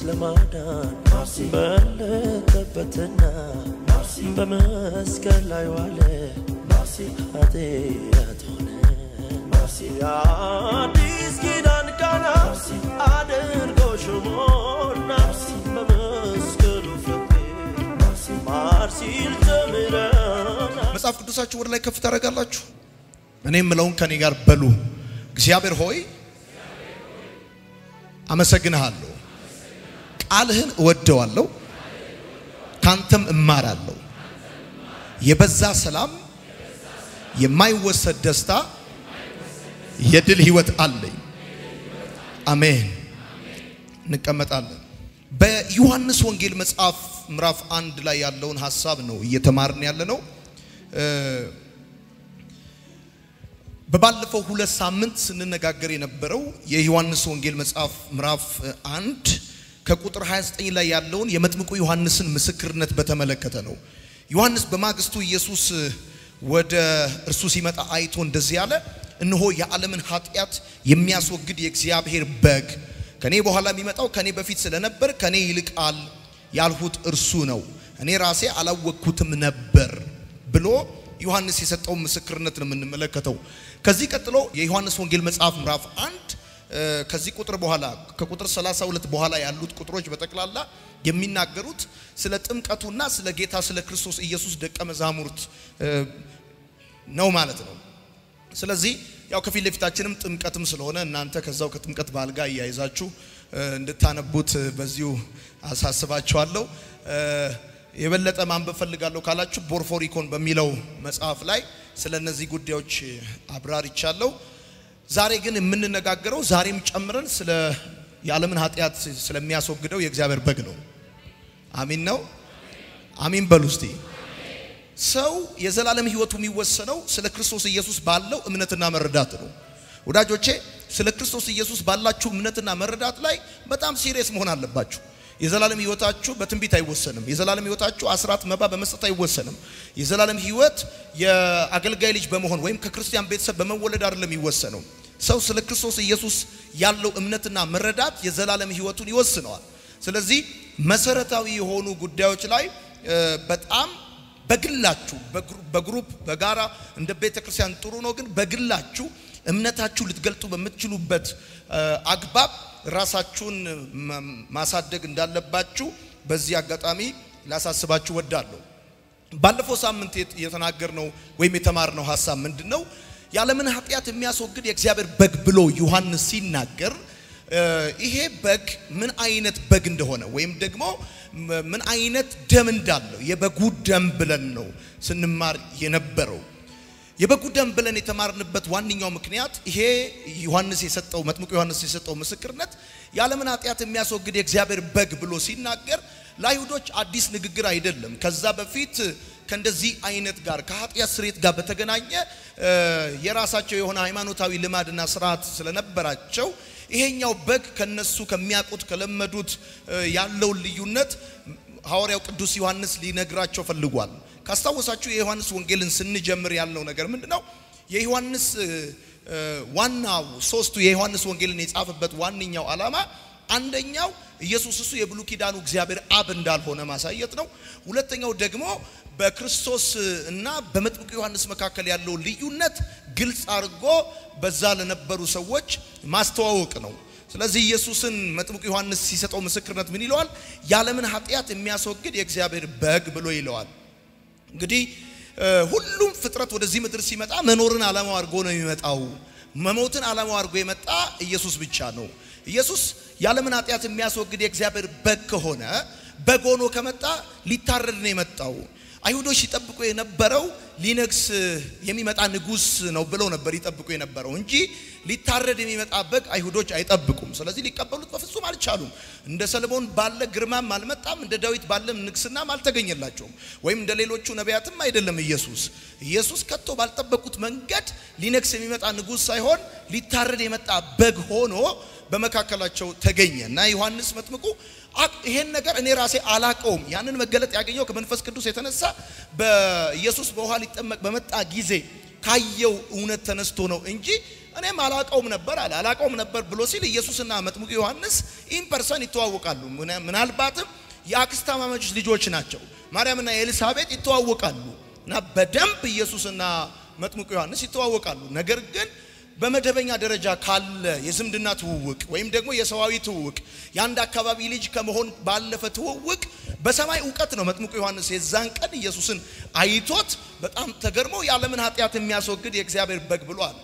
ለማዳን በለጠበትና በመስቀል ላይ ዋለ ኃጢአት ሆነ የአዲስ ኪዳን ቃና አድርጎ ሾሞና በመስቀሉ ፍሬ ማር ሲል ጀምረና መጽሐፍ ቅዱሳችሁ ወደ ላይ ከፍ ታደርጋላችሁ። እኔ የምለውን ከኔ ጋር በሉ። እግዚአብሔር ሆይ አመሰግንሃለሁ፣ ቃልህን እወደዋለሁ፣ ካንተም እማራለሁ። የበዛ ሰላም፣ የማይወሰድ ደስታ፣ የድል ህይወት አለኝ። አሜን። እንቀመጣለን። በዮሐንስ ወንጌል መጽሐፍ ምዕራፍ አንድ ላይ ያለውን ሀሳብ ነው እየተማርን ያለ ነው። በባለፈው ሁለት ሳምንት ስንነጋገር የነበረው የዮሐንስ ወንጌል መጽሐፍ ምዕራፍ አንድ ከቁጥር 29 ላይ ያለውን የመጥምቁ ዮሐንስን ምስክርነት በተመለከተ ነው። ዮሐንስ በማግስቱ ኢየሱስ ወደ እርሱ ሲመጣ አይቶ እንደዚህ ያለ፣ እነሆ የዓለምን ኃጢአት የሚያስወግድ የእግዚአብሔር በግ ከኔ በኋላ የሚመጣው ከኔ በፊት ስለነበር ከኔ ይልቃል ያልሁት እርሱ ነው፣ እኔ ራሴ አላወቅኩትም ነበር ብሎ ዮሐንስ የሰጠውን ምስክርነት ነው የምንመለከተው። ከዚህ ቀጥሎ የዮሐንስ ወንጌል መጽሐፍ ምዕራፍ አንድ ከዚህ ቁጥር በኋላ ከቁጥር 32 በኋላ ያሉት ቁጥሮች በጠቅላላ የሚናገሩት ስለ ጥምቀቱና ስለ ጌታ ስለ ክርስቶስ ኢየሱስ ደቀ መዛሙርት ነው ማለት ነው። ስለዚህ ያው ከፊት ለፊታችንም ጥምቀትም ስለሆነ እናንተ ከዛው ከጥምቀት በዓል ጋር እያይዛችሁ እንድታነቡት በዚሁ አሳስባችኋለሁ። የበለጠ ማንበብ ፈልጋለሁ ካላችሁ ቦርፎሪኮን በሚለው መጽሐፍ ላይ ስለ እነዚህ ጉዳዮች አብራርቻለሁ። ዛሬ ግን የምንነጋገረው ዛሬም ጨምረን ስለ የዓለምን ኃጢአት ስለሚያስወግደው የእግዚአብሔር በግ ነው። አሚን ነው። አሚን በሉ እስቲ። ሰው የዘላለም ሕይወቱ የሚወሰነው ስለ ክርስቶስ ኢየሱስ ባለው እምነትና መረዳት ነው። ወዳጆቼ ስለ ክርስቶስ ኢየሱስ ባላችሁ እምነትና መረዳት ላይ በጣም ሲሪየስ መሆን አለባችሁ። የዘላለም ሕይወታችሁ በትንቢት አይወሰንም። የዘላለም ሕይወታችሁ አስራት መባ በመስጠት አይወሰንም። የዘላለም ሕይወት የአገልጋይ ልጅ በመሆን ወይም ከክርስቲያን ቤተሰብ በመወለድ አይደለም የሚወሰነው። ሰው ስለ ክርስቶስ ኢየሱስ ያለው እምነትና መረዳት የዘላለም ሕይወቱን ይወስነዋል። ስለዚህ መሰረታዊ የሆኑ ጉዳዮች ላይ በጣም በግላችሁ በግሩፕ በጋራ እንደ ቤተ ክርስቲያን ጥሩ ነው፣ ግን በግላችሁ እምነታችሁ ልትገልጡ በምትችሉበት አግባብ ራሳችሁን ማሳደግ እንዳለባችሁ በዚህ አጋጣሚ ላሳስባችሁ ወዳለሁ። ባለፈው ሳምንት የተናገርነው ወይም የተማርነው ሀሳብ ምንድን ነው? የዓለምን ኃጢአት የሚያስወግድ የእግዚአብሔር በግ ብሎ ዮሐንስ ሲናገር ይሄ በግ ምን አይነት በግ እንደሆነ ወይም ደግሞ ምን አይነት ደም እንዳለው የበጉ ደም ብለን ነው ስንማር የነበረው። የበጉ ደም ብለን የተማርንበት ዋነኛው ምክንያት ይሄ ዮሐንስ የሰጠው መጥምቁ ዮሐንስ የሰጠው ምስክርነት የዓለምን ኃጢአት የሚያስወግድ የእግዚአብሔር በግ ብሎ ሲናገር ለአይሁዶች አዲስ ንግግር አይደለም። ከዛ በፊት ከእንደዚህ አይነት ጋር ከኃጢአት ስርየት ጋር በተገናኘ የራሳቸው የሆነ ሃይማኖታዊ ልማድና ስርዓት ስለነበራቸው ይሄኛው በግ ከነሱ ከሚያውቁት ከለመዱት ያለውን ልዩነት ሐዋርያው ቅዱስ ዮሐንስ ሊነግራቸው ፈልጓል። ካስታወሳችሁ የዮሐንስ ወንጌልን ስንጀምር ያለው ነገር ምንድን ነው? የዮሐንስ ዋናው ሶስቱ የዮሐንስ ወንጌልን የጻፈበት ዋነኛው ዓላማ አንደኛው ኢየሱስ እሱ የብሉይ ኪዳኑ እግዚአብሔር አብ እንዳልሆነ ማሳየት ነው። ሁለተኛው ደግሞ በክርስቶስ እና በመጥምቁ ዮሐንስ መካከል ያለው ልዩነት ግልጽ አድርጎ በዛ ለነበሩ ሰዎች ማስተዋወቅ ነው። ስለዚህ ኢየሱስን መጥምቁ ዮሐንስ ሲሰጠው ምስክርነት ምን ይለዋል? የዓለምን ኃጢአት የሚያስወግድ የእግዚአብሔር በግ ብሎ ይለዋል። እንግዲህ ሁሉም ፍጥረት ወደዚህ ምድር ሲመጣ መኖርን ዓላማው አድርጎ ነው የሚመጣው። መሞትን ዓላማው አድርጎ የመጣ ኢየሱስ ብቻ ነው። ኢየሱስ የዓለምን ኃጢአት የሚያስወግድ የእግዚአብሔር በግ ከሆነ በግ ሆኖ ከመጣ ሊታረድ ነው የመጣው። አይሁዶች ሲጠብቁ የነበረው ሊነግስ የሚመጣ ንጉሥ ነው ብለው ነበር ይጠብቁ የነበረው እንጂ ሊታረድ የሚመጣ በግ አይሁዶች አይጠብቁም። ስለዚህ ሊቀበሉት በፍጹም አልቻሉም። እንደ ሰለሞን ባለ ግርማም አልመጣም፣ እንደ ዳዊት ባለም ንግስናም አልተገኘላቸውም። ወይም እንደ ሌሎቹ ነቢያትም አይደለም። ኢየሱስ ኢየሱስ ከቶ ባልጠበቁት መንገድ ሊነግስ የሚመጣ ንጉሥ ሳይሆን ሊታረድ የመጣ በግ ሆኖ በመካከላቸው ተገኘ እና ዮሐንስ መጥምቁ ይሄን ነገር እኔ ራሴ አላቀውም። ያንን መገለጥ ያገኘው ከመንፈስ ቅዱስ የተነሳ በኢየሱስ በውሃ ሊጠመቅ በመጣ ጊዜ ካየው እውነት ተነስቶ ነው እንጂ እኔም አላቀውም ነበር አለ። አላቀውም ነበር ብሎ ሲል ኢየሱስና መጥምቁ ዮሐንስ ኢን ፐርሰን ይተዋወቃሉ። ምናልባትም የአክስታማማቾች ልጆች ናቸው። ማርያምና ኤልሳቤጥ ይተዋወቃሉ እና በደንብ ኢየሱስና መጥምቁ ዮሐንስ ይተዋወቃሉ። ነገር ግን በመደበኛ ደረጃ ካለ የዝምድና ትውውቅ ወይም ደግሞ የሰዋዊ ትውውቅ የአንድ አካባቢ ልጅ ከመሆን ባለፈ ትውውቅ በሰማይ እውቀት ነው። መጥምቁ ዮሐንስ የዛን ቀን ኢየሱስን አይቶት በጣም ተገርሞ የዓለምን ኃጢአት የሚያስወግድ የእግዚአብሔር በግ ብሏል።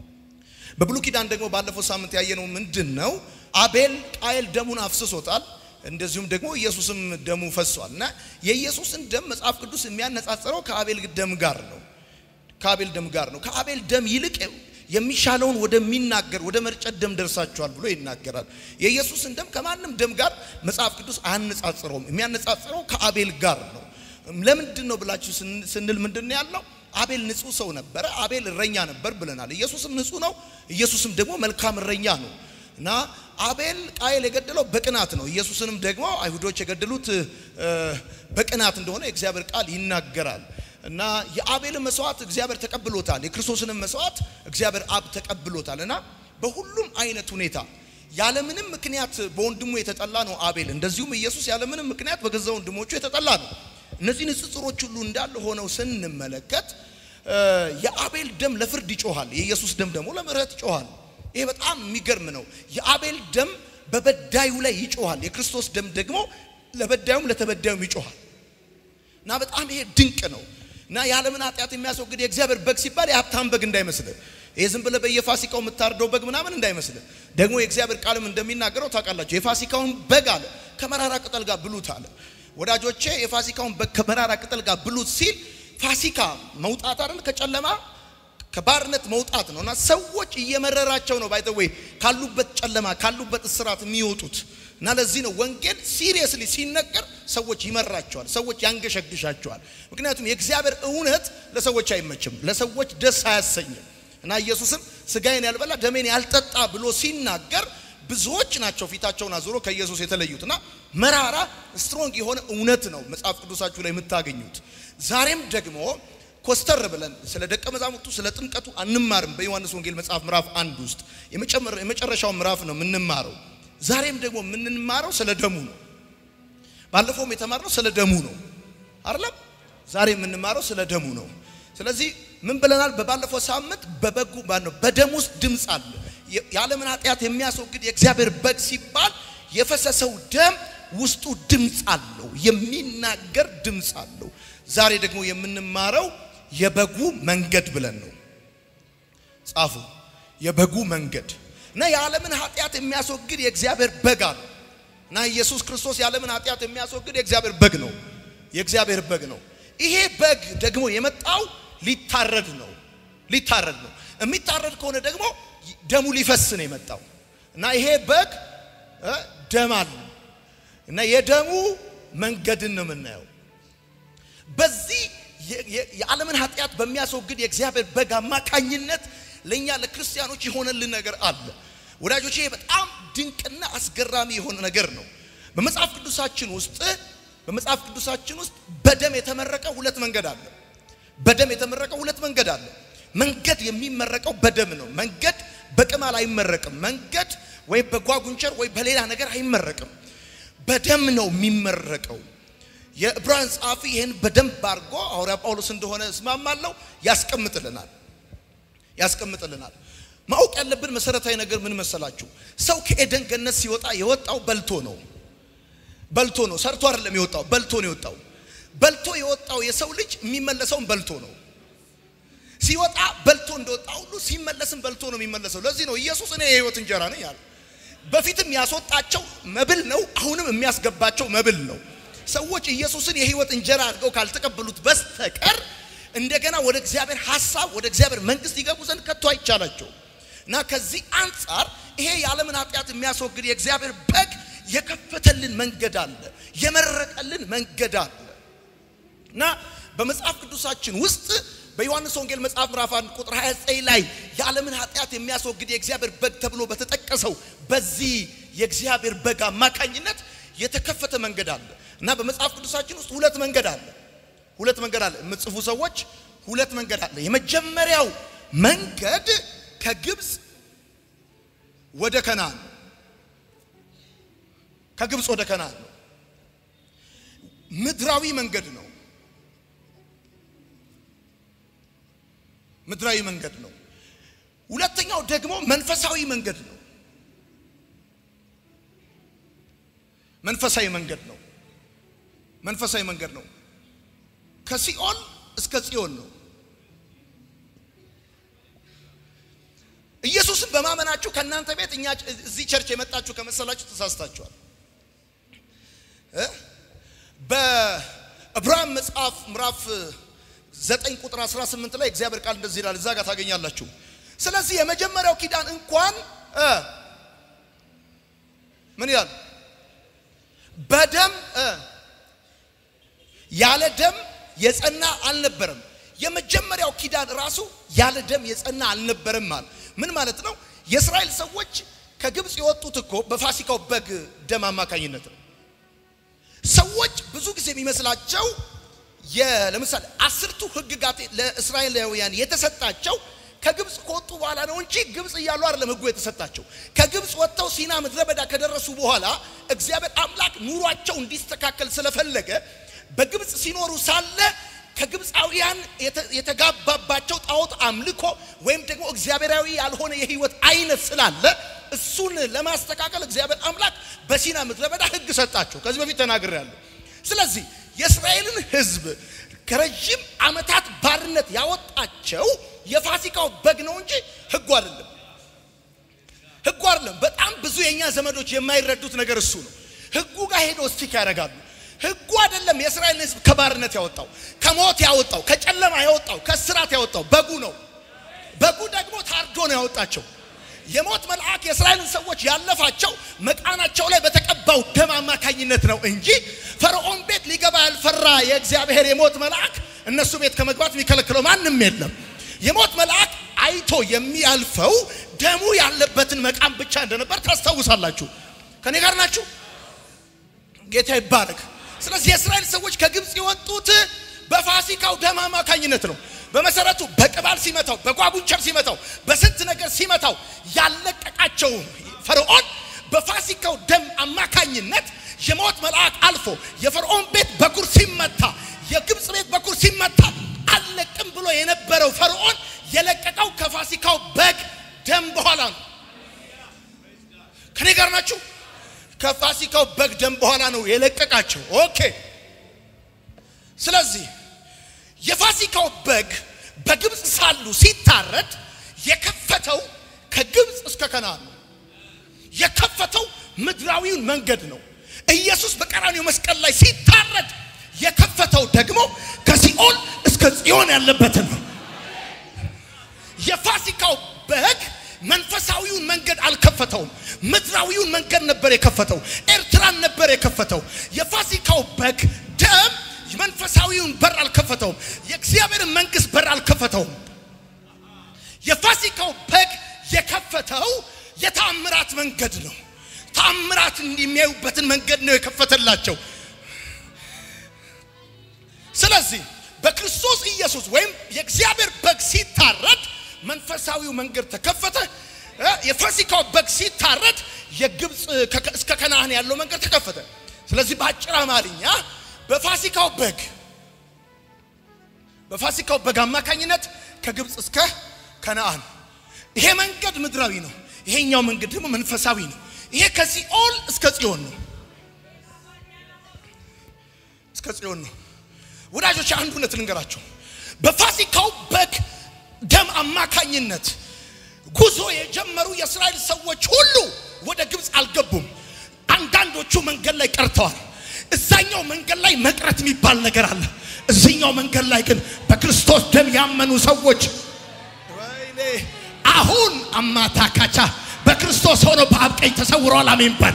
በብሉይ ኪዳን ደግሞ ባለፈው ሳምንት ያየነው ምንድን ነው? አቤል ቃየል ደሙን አፍስሶታል። እንደዚሁም ደግሞ ኢየሱስም ደሙ ፈሷል እና የኢየሱስን ደም መጽሐፍ ቅዱስ የሚያነጻጽረው ከአቤል ደም ጋር ነው። ከአቤል ደም ጋር ነው። ከአቤል ደም ይልቅ የሚሻለውን ወደሚናገር ወደ መርጨት ደም ደርሳችኋል ብሎ ይናገራል። የኢየሱስን ደም ከማንም ደም ጋር መጽሐፍ ቅዱስ አያነጻጽረውም። የሚያነጻጽረው ከአቤል ጋር ነው። ለምንድን ነው ብላችሁ ስንል ምንድን ነው ያለው? አቤል ንጹሕ ሰው ነበረ። አቤል እረኛ ነበር ብለናል። ኢየሱስም ንጹሕ ነው። ኢየሱስም ደግሞ መልካም እረኛ ነው እና አቤል ቃየል የገደለው በቅናት ነው። ኢየሱስንም ደግሞ አይሁዶች የገደሉት በቅናት እንደሆነ የእግዚአብሔር ቃል ይናገራል። እና የአቤልን መስዋዕት እግዚአብሔር ተቀብሎታል። የክርስቶስንም መስዋዕት እግዚአብሔር አብ ተቀብሎታል። እና በሁሉም አይነት ሁኔታ ያለምንም ምክንያት በወንድሙ የተጠላ ነው አቤል። እንደዚሁም ኢየሱስ ያለምንም ምክንያት በገዛ ወንድሞቹ የተጠላ ነው። እነዚህ ንጽጽሮች ሁሉ እንዳለ ሆነው ስንመለከት የአቤል ደም ለፍርድ ይጮሃል፣ የኢየሱስ ደም ደግሞ ለምሕረት ይጮሃል። ይሄ በጣም የሚገርም ነው። የአቤል ደም በበዳዩ ላይ ይጮሃል፣ የክርስቶስ ደም ደግሞ ለበዳዩም ለተበዳዩም ይጮሃል። እና በጣም ይሄ ድንቅ ነው። እና የዓለምን ኃጢአት የሚያስወግድ የእግዚአብሔር በግ ሲባል የሀብታም በግ እንዳይመስልህ፣ ይሄ ዝም ብለህ በየፋሲካው የምታርደው በግ ምናምን እንዳይመስልህ። ደግሞ የእግዚአብሔር ቃልም እንደሚናገረው ታውቃላችሁ፣ የፋሲካውን በግ አለ ከመራራ ቅጠል ጋር ብሉት አለ። ወዳጆቼ የፋሲካውን በግ ከመራራ ቅጠል ጋር ብሉት ሲል ፋሲካ መውጣት አይደል ከጨለማ ከባርነት መውጣት ነው። እና ሰዎች እየመረራቸው ነው ባይተወይ ካሉበት ጨለማ ካሉበት እስራት የሚወጡት እና ለዚህ ነው ወንጌል ሲሪየስሊ ሲነገር ሰዎች ይመራቸዋል፣ ሰዎች ያንገሸግሻቸዋል። ምክንያቱም የእግዚአብሔር እውነት ለሰዎች አይመችም፣ ለሰዎች ደስ አያሰኝም። እና ኢየሱስም ስጋዬን ያልበላ ደሜን ያልጠጣ ብሎ ሲናገር ብዙዎች ናቸው ፊታቸውን አዙሮ ከኢየሱስ የተለዩት። እና መራራ ስትሮንግ የሆነ እውነት ነው መጽሐፍ ቅዱሳችሁ ላይ የምታገኙት። ዛሬም ደግሞ ኮስተር ብለን ስለ ደቀ መዛሙርቱ ስለ ጥምቀቱ አንማርም። በዮሐንስ ወንጌል መጽሐፍ ምዕራፍ አንድ ውስጥ የመጨረሻው ምዕራፍ ነው የምንማረው። ዛሬም ደግሞ የምንማረው ስለ ደሙ ነው። ባለፈውም የተማርነው ስለ ደሙ ነው አይደለም? ዛሬ የምንማረው ስለ ደሙ ነው። ስለዚህ ምን ብለናል? በባለፈው ሳምንት በበጉ ባነው በደም ውስጥ ድምፅ አለ። የዓለምን ኃጢአት የሚያስወግድ የእግዚአብሔር በግ ሲባል የፈሰሰው ደም ውስጡ ድምፅ አለው፣ የሚናገር ድምፅ አለው። ዛሬ ደግሞ የምንማረው የበጉ መንገድ ብለን ነው። ጻፉ። የበጉ መንገድ እና የዓለምን ኃጢአት የሚያስወግድ የእግዚአብሔር በግ አለ እና ኢየሱስ ክርስቶስ የዓለምን ኃጢአት የሚያስወግድ የእግዚአብሔር በግ ነው። የእግዚአብሔር በግ ነው። ይሄ በግ ደግሞ የመጣው ሊታረድ ነው። ሊታረድ ነው። የሚታረድ ከሆነ ደግሞ ደሙ ሊፈስ ነው የመጣው እና ይሄ በግ ደም አለ እና የደሙ መንገድን ነው የምናየው። በዚህ የዓለምን ኃጢአት በሚያስወግድ የእግዚአብሔር በግ አማካኝነት ለእኛ ለክርስቲያኖች የሆነልን ነገር አለ። ወዳጆች ይሄ በጣም ድንቅና አስገራሚ የሆነ ነገር ነው። በመጽሐፍ ቅዱሳችን ውስጥ በመጽሐፍ ቅዱሳችን ውስጥ በደም የተመረቀ ሁለት መንገድ አለ። በደም የተመረቀ ሁለት መንገድ አለ። መንገድ የሚመረቀው በደም ነው። መንገድ በቅማል አይመረቅም። መንገድ ወይ በጓጉንቸር ወይ በሌላ ነገር አይመረቅም። በደም ነው የሚመረቀው። የዕብራውያን ጸሐፊ ይህን በደንብ አድርጎ ሐዋርያ ጳውሎስ እንደሆነ እስማማለሁ ያስቀምጥልናል ያስቀምጥልናል። ማወቅ ያለብን መሰረታዊ ነገር ምን መሰላችሁ? ሰው ከኤደን ገነት ሲወጣ የወጣው በልቶ ነው። በልቶ ነው፣ ሰርቶ አይደለም የወጣው፣ በልቶ ነው የወጣው። በልቶ የወጣው የሰው ልጅ የሚመለሰውን በልቶ ነው። ሲወጣ በልቶ እንደወጣ ሁሉ ሲመለስም በልቶ ነው የሚመለሰው። ለዚህ ነው ኢየሱስ እኔ የህይወት እንጀራ ነኝ ያለ። በፊትም ያስወጣቸው መብል ነው፣ አሁንም የሚያስገባቸው መብል ነው። ሰዎች ኢየሱስን የህይወት እንጀራ አድርገው ካልተቀበሉት በስተቀር እንደገና ወደ እግዚአብሔር ሐሳብ ወደ እግዚአብሔር መንግስት ይገቡ ዘንድ ከቶ አይቻላቸው እና ከዚህ አንጻር ይሄ የዓለምን ኃጢአት የሚያስወግድ የእግዚአብሔር በግ የከፈተልን መንገድ አለ፣ የመረቀልን መንገድ አለ እና በመጽሐፍ ቅዱሳችን ውስጥ በዮሐንስ ወንጌል መጽሐፍ ምዕራፍ 1 ቁጥር 29 ላይ የዓለምን ኃጢአት የሚያስወግድ የእግዚአብሔር በግ ተብሎ በተጠቀሰው በዚህ የእግዚአብሔር በግ አማካኝነት የተከፈተ መንገድ አለ እና በመጽሐፍ ቅዱሳችን ውስጥ ሁለት መንገድ አለ። ሁለት መንገድ አለ። የምትጽፉ ሰዎች ሁለት መንገድ አለ። የመጀመሪያው መንገድ ከግብፅ ወደ ከነዓን ከግብፅ ወደ ከነዓን ነው። ምድራዊ መንገድ ነው። ምድራዊ መንገድ ነው። ሁለተኛው ደግሞ መንፈሳዊ መንገድ ነው። መንፈሳዊ መንገድ ነው። መንፈሳዊ መንገድ ነው። ከሲኦል እስከ ጽዮን ነው። ኢየሱስን በማመናችሁ ከእናንተ ቤት እኛ እዚህ ቸርች የመጣችሁ ከመሰላችሁ ተሳስታችኋል። በዕብራውያን መጽሐፍ ምዕራፍ 9 ቁጥር 18 ላይ እግዚአብሔር ቃል እንደዚህ ይላል። እዛ ጋር ታገኛላችሁ። ስለዚህ የመጀመሪያው ኪዳን እንኳን እ ምን ይላል? በደም እ ያለ ደም የጸና አልነበረም። የመጀመሪያው ኪዳን ራሱ ያለ ደም የጸና አልነበረም ማለት ምን ማለት ነው? የእስራኤል ሰዎች ከግብፅ የወጡት እኮ በፋሲካው በግ ደም አማካኝነት ነው። ሰዎች ብዙ ጊዜ የሚመስላቸው ለምሳሌ አስርቱ ሕግጋት ለእስራኤላውያን የተሰጣቸው ከግብፅ ከወጡ በኋላ ነው እንጂ ግብፅ እያሉ አይደለም ሕጉ የተሰጣቸው። ከግብፅ ወጥተው ሲና ምድረ በዳ ከደረሱ በኋላ እግዚአብሔር አምላክ ኑሯቸው እንዲስተካከል ስለፈለገ በግብፅ ሲኖሩ ሳለ ከግብፃውያን የተጋባባቸው ጣዖት አምልኮ ወይም ደግሞ እግዚአብሔራዊ ያልሆነ የህይወት አይነት ስላለ እሱን ለማስተካከል እግዚአብሔር አምላክ በሲና ምድረ በዳ ህግ ሰጣቸው። ከዚህ በፊት ተናግሬያለሁ። ስለዚህ የእስራኤልን ህዝብ ከረዥም ዓመታት ባርነት ያወጣቸው የፋሲካው በግ ነው እንጂ ህጉ አይደለም። ህጉ አይደለም። በጣም ብዙ የእኛ ዘመዶች የማይረዱት ነገር እሱ ነው። ህጉ ጋር ሄዶ ስቲክ ያደርጋሉ። ህጉ አይደለም የእስራኤልን ህዝብ ከባርነት ያወጣው፣ ከሞት ያወጣው፣ ከጨለማ ያወጣው፣ ከስራት ያወጣው በጉ ነው። በጉ ደግሞ ታርዶ ነው ያወጣቸው። የሞት መልአክ የእስራኤልን ሰዎች ያለፋቸው መቃናቸው ላይ በተቀባው ደም አማካኝነት ነው እንጂ ፈርዖን ቤት ሊገባ ያልፈራ የእግዚአብሔር የሞት መልአክ እነሱ ቤት ከመግባት የሚከለክለው ማንም የለም። የሞት መልአክ አይቶ የሚያልፈው ደሙ ያለበትን መቃም ብቻ እንደነበር ታስታውሳላችሁ። ከኔ ጋር ናችሁ? ጌታ ይባረክ። ስለዚህ የእስራኤል ሰዎች ከግብፅ የወጡት በፋሲካው ደም አማካኝነት ነው። በመሰረቱ በቅባል ሲመታው፣ በጓጉንቸር ሲመታው፣ በስንት ነገር ሲመታው ያለቀቃቸው ፈርዖን በፋሲካው ደም አማካኝነት የሞት መልአክ አልፎ የፈርዖን ቤት በኩር ሲመታ፣ የግብፅ ቤት በኩር ሲመታ አለቅም ብሎ የነበረው ፈርዖን የለቀቀው ከፋሲካው በግ ደም በኋላ ነው። ከኔ ጋር ናችሁ? ከፋሲካው በግ ደም በኋላ ነው የለቀቃቸው። ኦኬ። ስለዚህ የፋሲካው በግ በግብፅ ሳሉ ሲታረድ የከፈተው ከግብፅ እስከ ከነዓን ነው። የከፈተው ምድራዊውን መንገድ ነው። ኢየሱስ በቀራኒው መስቀል ላይ ሲታረድ የከፈተው ደግሞ ከሲኦል እስከ ጽዮን ያለበትን ነው። የፋሲካው በግ መንፈሳዊውን መንገድ አልከፈተውም። ምድራዊውን መንገድ ነበር የከፈተው። ኤርትራን ነበር የከፈተው። የፋሲካው በግ ደም መንፈሳዊውን በር አልከፈተውም። የእግዚአብሔርን መንግስት በር አልከፈተውም። የፋሲካው በግ የከፈተው የታምራት መንገድ ነው። ታምራት የሚያዩበትን መንገድ ነው የከፈተላቸው። ስለዚህ በክርስቶስ ኢየሱስ ወይም የእግዚአብሔር በግ ሲታረድ መንፈሳዊው መንገድ ተከፈተ። የፋሲካው በግ ሲታረድ የግብፅ እስከ ከነዓን ያለው መንገድ ተከፈተ። ስለዚህ በአጭር አማርኛ በፋሲካው በግ በፋሲካው በግ አማካኝነት ከግብፅ እስከ ከነዓን ይሄ መንገድ ምድራዊ ነው። ይሄኛው መንገድ ደግሞ መንፈሳዊ ነው። ይሄ ከሲኦል እስከ ጽዮን ነው። እስከ ጽዮን ነው። ወዳጆች አንድ እውነት ልንገራቸው። በፋሲካው በግ ደም አማካኝነት ጉዞ የጀመሩ የእስራኤል ሰዎች ሁሉ ወደ ግብፅ አልገቡም። አንዳንዶቹ መንገድ ላይ ቀርተዋል። እዛኛው መንገድ ላይ መቅረት የሚባል ነገር አለ። እዚኛው መንገድ ላይ ግን በክርስቶስ ደም ያመኑ ሰዎች ወይኔ አሁን አማታካቻ በክርስቶስ ሆኖ በአብ ቀኝ ተሰውረዋል። አሜን በል።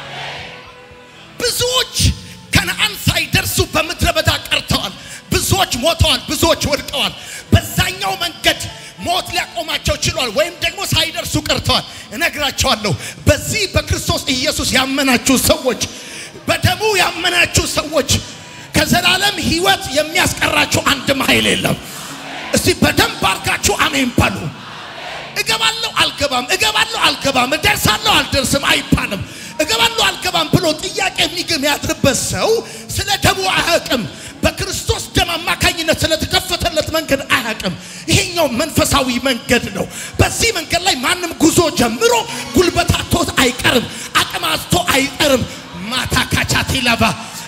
ብዙዎች ከነዓን ሳይደርሱ በምድረ በዳ ቀርተዋል። ብዙዎች ሞተዋል። ብዙዎች ወድቀዋል። በዛኛው መንገድ ሞት ሊያቆማቸው ችሏል፣ ወይም ደግሞ ሳይደርሱ ቀርተዋል። እነግራቸዋለሁ። በዚህ በክርስቶስ ኢየሱስ ያመናችሁ ሰዎች፣ በደሙ ያመናችሁ ሰዎች ከዘላለም ሕይወት የሚያስቀራችሁ አንድም ኃይል የለም። እስቲ በደንብ አርጋችሁ አሜን በሉ። እገባለሁ አልገባም፣ እገባለሁ አልገባም፣ እደርሳለሁ አልደርስም አይባልም። እገባለሁ አልገባም ብሎ ጥያቄ የሚግም ያድርበት ሰው ስለ ደሙ አያውቅም። በክርስቶስ ደም አማካኝነት ስለተከፈተለት መንገድ አያውቅም። ይሄኛው መንፈሳዊ መንገድ ነው። በዚህ መንገድ ላይ ማንም ጉዞ ጀምሮ ጉልበት አጥቶት አይቀርም፣ አቅም አጥቶ አይቀርም። ማታ ካቻቴ ላቫ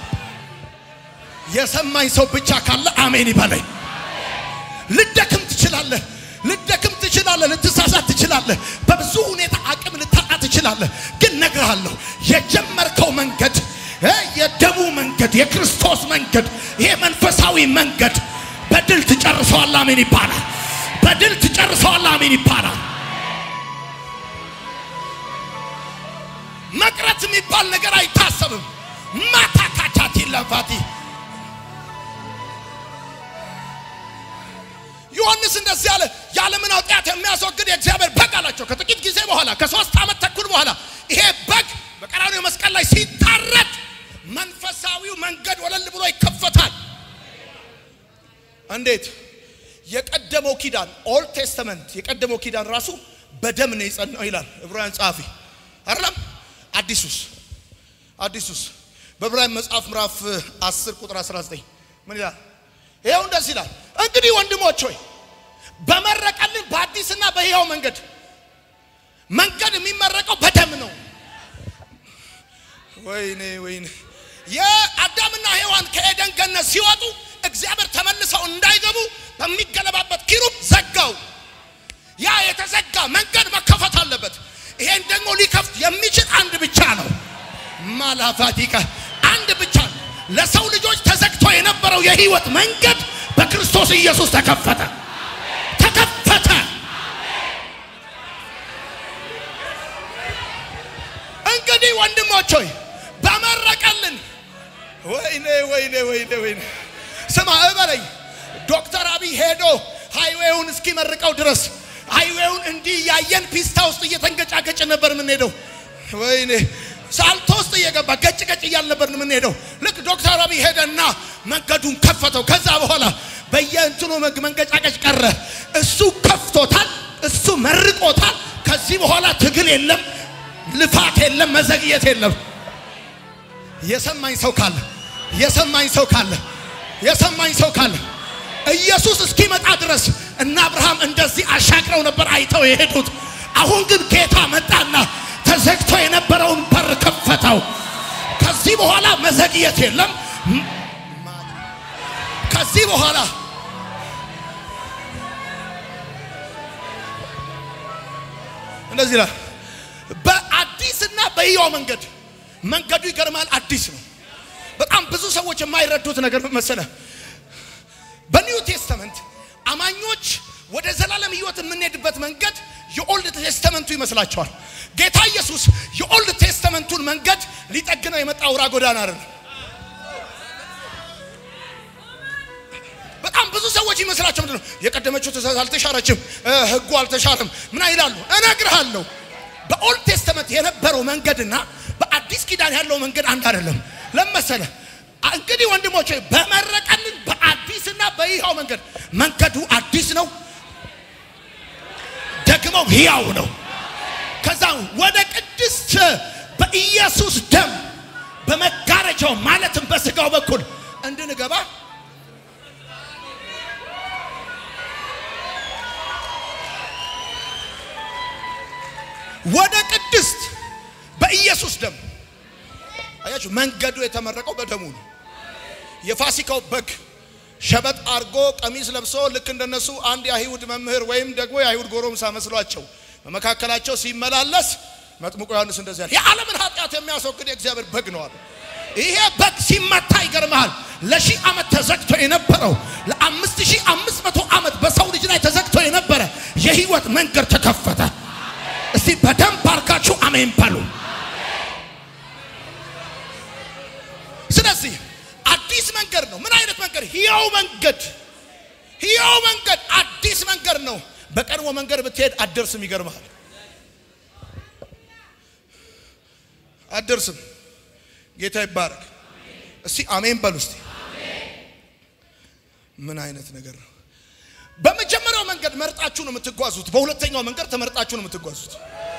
የሰማኝ ሰው ብቻ ካለ አሜን ይበለኝ። ልደክም ትችላለህ፣ ልደክም ትችላለህ፣ ልትሳሳት ትችላለህ፣ በብዙ ሁኔታ አቅም ልታጣ ትችላለህ። ግን ነግርሃለሁ የጀመርከው መንገድ እ የደሙ መንገድ የክርስቶስ መንገድ ይሄ መንፈሳዊ መንገድ በድል ትጨርሰዋል። አሜን ይባላል። በድል ትጨርሰዋል። አሜን ይባላል። መቅረት የሚባል ነገር አይታሰብም። ማታ ካቻቲ ለፋቲ ዮሐንስ እንደዚህ አለ፣ የዓለምን ኃጢአት የሚያስወግድ የእግዚአብሔር በግ አላቸው። ከጥቂት ጊዜ በኋላ ከሶስት ዓመት ተኩል በኋላ ይሄ በግ በቀራንዮ መስቀል ላይ ሲታረድ መንፈሳዊው መንገድ ወለል ብሎ ይከፈታል። እንዴት? የቀደመው ኪዳን ኦልድ ቴስተመንት የቀደመው ኪዳን ራሱ በደም ነው የጸናው ይላል ዕብራውያን ጸሐፊ አይደለም። አዲሱስ አዲሱስ በዕብራውያን መጽሐፍ ምዕራፍ 10 ቁጥር 19 ምን ይላል? ይኸው እንደዚህ ይላል፣ እንግዲህ ወንድሞች ሆይ በመረቀልን በአዲስና በሕያው መንገድ መንገድ የሚመረቀው በደም ነው። ወይኔ ወይኔ የአዳምና ሔዋን ከኤደን ገነት ሲወጡ እግዚአብሔር ተመልሰው እንዳይገቡ በሚገለባበት ኪሩብ ዘጋው። ያ የተዘጋ መንገድ መከፈት አለበት። ይሄን ደግሞ ሊከፍት የሚችል አንድ ብቻ ነው። ማላፋቲካ አንድ ብቻ ነው። ለሰው ልጆች ተዘግቶ የነበረው የህይወት መንገድ በክርስቶስ ኢየሱስ ተከፈተ፣ ተከፈተ። እንግዲህ ወንድሞች ሆይ በመረቀልን ወይኔ ወይኔ ወይኔ ወይኔ ስማ እበለኝ። ዶክተር አብይ ሄዶ ሃይዌውን እስኪመርቀው ድረስ ሃይዌውን እንዲህ እያየን ፒስታ ውስጥ እየተንገጫገጭ ነበር የምንሄደው። ወይኔ ሳልቶ ውስጥ እየገባ ገጭ ገጭ እያል ነበር የምንሄደው። ልክ ዶክተር አብይ ሄደና መንገዱን ከፈተው። ከዛ በኋላ በየእንትኑ መንገጫገጭ ቀረ። እሱ ከፍቶታል፣ እሱ መርቆታል። ከዚህ በኋላ ትግል የለም፣ ልፋት የለም፣ መዘግየት የለም። የሰማኝ ሰው ካለ የሰማኝ ሰው ካለ የሰማኝ ሰው ካለ ኢየሱስ እስኪመጣ ድረስ እና አብርሃም እንደዚህ አሻግረው ነበር አይተው የሄዱት። አሁን ግን ጌታ መጣና ተዘግቶ የነበረውን በር ከፈተው። ከዚህ በኋላ መዘግየት የለም። ከዚህ በኋላ እንደዚህ ይላል፣ በአዲስና በሕያው መንገድ መንገዱ ይገርማል። አዲስ ነው። በጣም ብዙ ሰዎች የማይረዱት ነገር መሰለ። በኒው ቴስተመንት አማኞች ወደ ዘላለም ሕይወት የምንሄድበት መንገድ የኦልድ ቴስተመንቱ ይመስላቸዋል። ጌታ ኢየሱስ የኦልድ ቴስተመንቱን መንገድ ሊጠግነው የመጣ አውራ ጎዳና አይደለም። በጣም ብዙ ሰዎች ይመስላቸው ምንድን ነው የቀደመችው ትእዛዝ አልተሻረችም፣ ሕጉ አልተሻረም፣ ምን ይላሉ? እነግርሃለሁ በኦልድ ቴስተመንት የነበረው መንገድና በአዲስ ኪዳን ያለው መንገድ አንድ አይደለም። ለመሰለ እንግዲህ ወንድሞቼ በመረቀልን በአዲስና በሕያው መንገድ መንገዱ አዲስ ነው፣ ደግሞ ሕያው ነው። ከዛ ወደ ቅድስት በኢየሱስ ደም በመጋረጃው ማለትም በስጋው በኩል እንድንገባ ወደ ቅድስት በኢየሱስ ደም አያችሁ፣ መንገዱ የተመረቀው በደሙ ነው። የፋሲካው በግ ሸበጥ አርጎ ቀሚስ ለብሶ ልክ እንደነሱ አንድ የአይሁድ መምህር ወይም ደግሞ የአይሁድ ጎረምሳ መስሏቸው በመካከላቸው ሲመላለስ መጥምቁ ዮሐንስ እንደዚህ ያለ የዓለምን ኃጢአት የሚያስወግድ የእግዚአብሔር በግ ነው አለ። ይሄ በግ ሲመታ ይገርመሃል። ለሺህ ዓመት ተዘግቶ የነበረው ለአምስት ሺህ አምስት መቶ ዓመት በሰው ልጅ ላይ ተዘግቶ የነበረ የህይወት መንገድ ተከፈተ። እስቲ በደንብ አርጋችሁ አሜን በሉ። ስለዚህ አዲስ መንገድ ነው። ምን አይነት መንገድ? ሕያው መንገድ፣ ሕያው መንገድ፣ አዲስ መንገድ ነው። በቀድሞ መንገድ ብትሄድ አትደርስም። ይገርምሃል፣ አትደርስም። ጌታ ይባረክ። እስቲ አሜን በሉ። እስቲ ምን አይነት ነገር ነው? በመጀመሪያው መንገድ መርጣችሁ ነው የምትጓዙት። በሁለተኛው መንገድ ተመርጣችሁ ነው የምትጓዙት።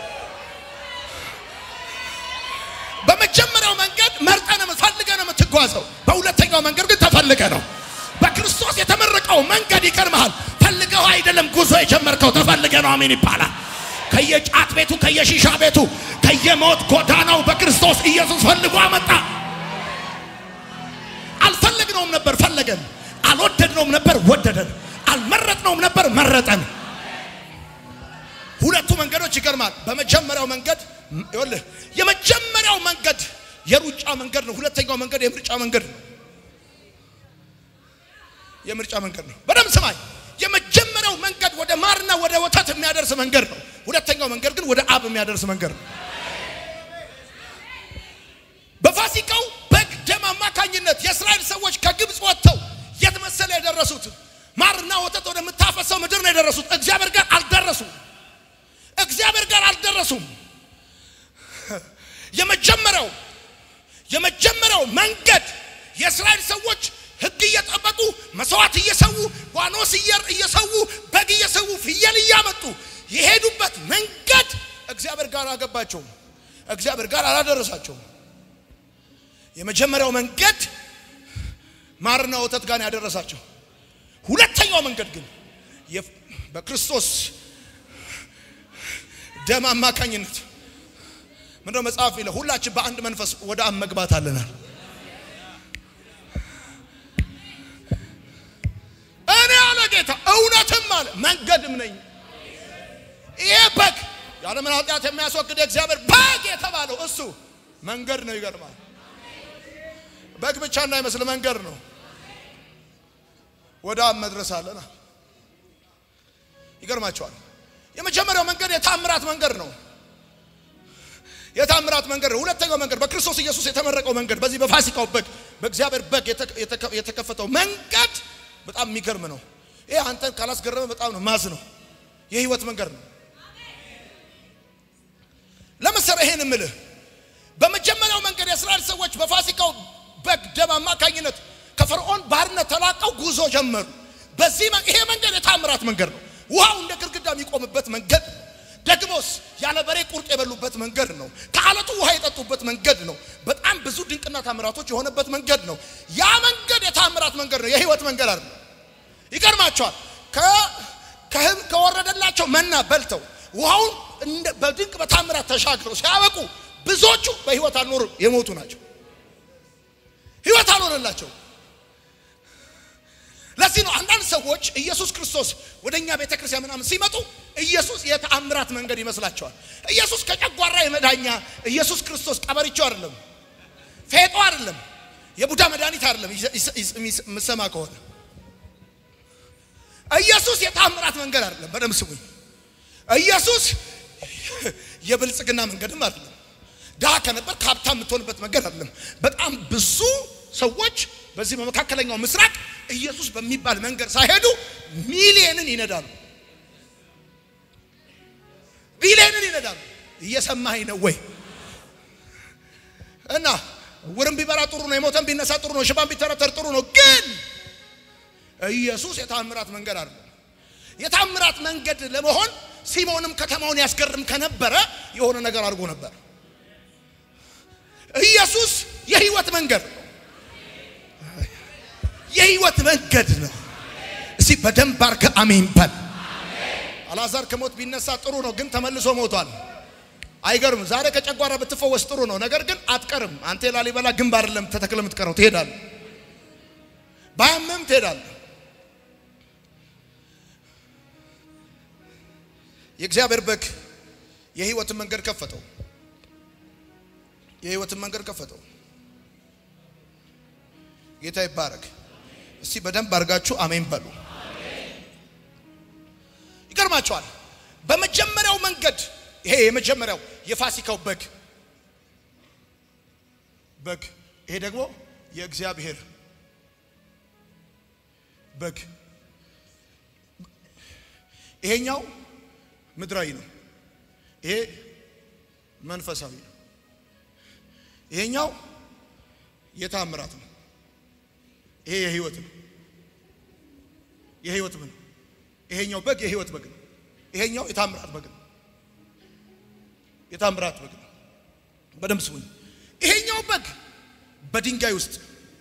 በመጀመሪያው መንገድ መርጠ ነው ፈልገ ነው የምትጓዘው። በሁለተኛው መንገድ ግን ተፈልገ ነው። በክርስቶስ የተመረቀው መንገድ ይቀርመሃል። ፈልገው አይደለም ጉዞ የጀመርከው ተፈልገ ነው። አሜን ይባላል። ከየጫት ቤቱ፣ ከየሺሻ ቤቱ፣ ከየሞት ጎዳናው በክርስቶስ ኢየሱስ ፈልጎ አመጣ። አልፈለግነውም ነበር ፈለገን። አልወደድነውም ነበር ወደደን። አልመረጥነውም ነበር መረጠን። ሁለቱ መንገዶች ይገርማል። በመጀመሪያው መንገድ ይኸውልህ፣ የመጀመሪያው መንገድ የሩጫ መንገድ ነው። ሁለተኛው መንገድ የምርጫ መንገድ ነው። የምርጫ መንገድ ነው። በደንብ ስማኝ። የመጀመሪያው መንገድ ወደ ማርና ወደ ወተት የሚያደርስ መንገድ ነው። ሁለተኛው መንገድ ግን ወደ አብ የሚያደርስ መንገድ ነው። በፋሲካው በግ ደም አማካኝነት የእስራኤል ሰዎች ከግብፅ ወጥተው የት መሰለ የደረሱት? ማርና ወተት ወደምታፈሰው ምድር ነው የደረሱት። እግዚአብሔር ጋር አልደረሱም። እግዚአብሔር ጋር አልደረሱም። የመጀመሪያው የመጀመሪያው መንገድ የእስራኤል ሰዎች ሕግ እየጠበቁ መስዋዕት እየሰዉ ዋኖስ እየሰዉ በግ እየሰዉ ፍየል እያመጡ የሄዱበት መንገድ እግዚአብሔር ጋር አገባቸውም። እግዚአብሔር ጋር አላደረሳቸውም። የመጀመሪያው መንገድ ማርና ወተት ጋር ያደረሳቸው። ሁለተኛው መንገድ ግን በክርስቶስ ደም አማካኝነት ምንድነው መጽሐፍ ይለ ሁላችን በአንድ መንፈስ ወደ አብ መግባት አለናል። እኔ አለ ጌታ እውነትም አለ መንገድም ነኝ። ይሄ በግ ያለምን ኃጢአት የሚያስወግድ የእግዚአብሔር በግ የተባለው እሱ መንገድ ነው። ይገርማል። በግ ብቻ እንዳይመስል መንገድ ነው። ወደ አብ መድረስ አለና ይገርማቸዋል። የመጀመሪያው መንገድ የታምራት መንገድ ነው። የታምራት መንገድ ነው። ሁለተኛው መንገድ በክርስቶስ ኢየሱስ የተመረቀው መንገድ፣ በዚህ በፋሲካው በግ በእግዚአብሔር በግ የተከፈተው መንገድ በጣም የሚገርም ነው። ይሄ አንተን ካላስገረመ በጣም ነው ማዝ ነው። የህይወት መንገድ ነው። ለምሳሌ ይሄን እምልህ በመጀመሪያው መንገድ የእስራኤል ሰዎች በፋሲካው በግ ደም አማካኝነት ከፈርዖን ባርነት ተላቀው ጉዞ ጀመሩ። በዚህ ይሄ መንገድ የታምራት መንገድ ነው። ውሃው እንደ ግድግዳ የሚቆምበት መንገድ ነው። ደግሞስ ያለ በሬ ቁርጥ የበሉበት መንገድ ነው። ከአለቱ ውሃ የጠጡበት መንገድ ነው። በጣም ብዙ ድንቅና ታምራቶች የሆነበት መንገድ ነው። ያ መንገድ የታምራት መንገድ ነው። የህይወት መንገድ አይደለም። ይገርማቸዋል። ከወረደላቸው መና በልተው ውሃውን በድንቅ በታምራት ተሻግረው ሲያበቁ ብዙዎቹ በህይወት አልኖሩ የሞቱ ናቸው። ህይወት አልሆነላቸው። ለዚህ ነው አንዳንድ ሰዎች ኢየሱስ ክርስቶስ ወደ እኛ ቤተ ክርስቲያን ምናምን ሲመጡ ኢየሱስ የተአምራት መንገድ ይመስላቸዋል። ኢየሱስ ከጨጓራ የመዳኛ ኢየሱስ ክርስቶስ ቀበሪቾ አይደለም፣ ፌጦ አይደለም፣ የቡዳ መድኃኒት አይደለም። የምሰማ ከሆነ ኢየሱስ የተአምራት መንገድ አይደለም። በደንብ ስሙኝ። ኢየሱስ የብልጽግና መንገድም አይደለም። ድሃ ከነበር ከሀብታም የምትሆንበት መንገድ አይደለም። በጣም ብዙ ሰዎች በዚህ በመካከለኛው ምስራቅ ኢየሱስ በሚባል መንገድ ሳይሄዱ ሚሊየንን ይነዳሉ። ሚሊየንን ይነዳሉ። እየሰማኸኝ ነው ወይ? እና ውርም ቢበራ ጥሩ ነው፣ የሞተን ቢነሳ ጥሩ ነው፣ ሽባን ቢተረተር ጥሩ ነው። ግን ኢየሱስ የታምራት መንገድ አይደለም። የታምራት መንገድ ለመሆን ሲሞንም ከተማውን ያስገርም ከነበረ የሆነ ነገር አድርጎ ነበር። ኢየሱስ የህይወት መንገድ ነው። የህይወት መንገድ ነው። እስቲ በደንብ አድርገህ አሜን በል። አልዓዛር ከሞት ቢነሳ ጥሩ ነው፣ ግን ተመልሶ ሞቷል። አይገርም። ዛሬ ከጨጓራ ብትፈወስ ጥሩ ነው፣ ነገር ግን አትቀርም። አንተ የላሊበላ ግንብ አይደለም ተተክለ የምትቀረው፣ ትሄዳለህ። ባያምም ትሄዳለህ። የእግዚአብሔር በግ የህይወትን መንገድ ከፈተው። የህይወትን መንገድ ከፈተው። ጌታ ይባረክ። እስቲ በደንብ አድርጋችሁ አሜን በሉ። ይገርማቸዋል። በመጀመሪያው መንገድ ይሄ የመጀመሪያው የፋሲካው በግ በግ ይሄ ደግሞ የእግዚአብሔር በግ ይሄኛው ምድራዊ ነው። ይሄ መንፈሳዊ ነው። ይሄኛው የታምራት ነው። ይሄ የህይወት ነው። የህይወት ምን ይሄኛው በግ የህይወት በግ ነው። ይሄኛው የታምራት በግ ነው። የታምራት በግ ነው። በደንብ ስሙኝ። ይሄኛው በግ በድንጋይ ውስጥ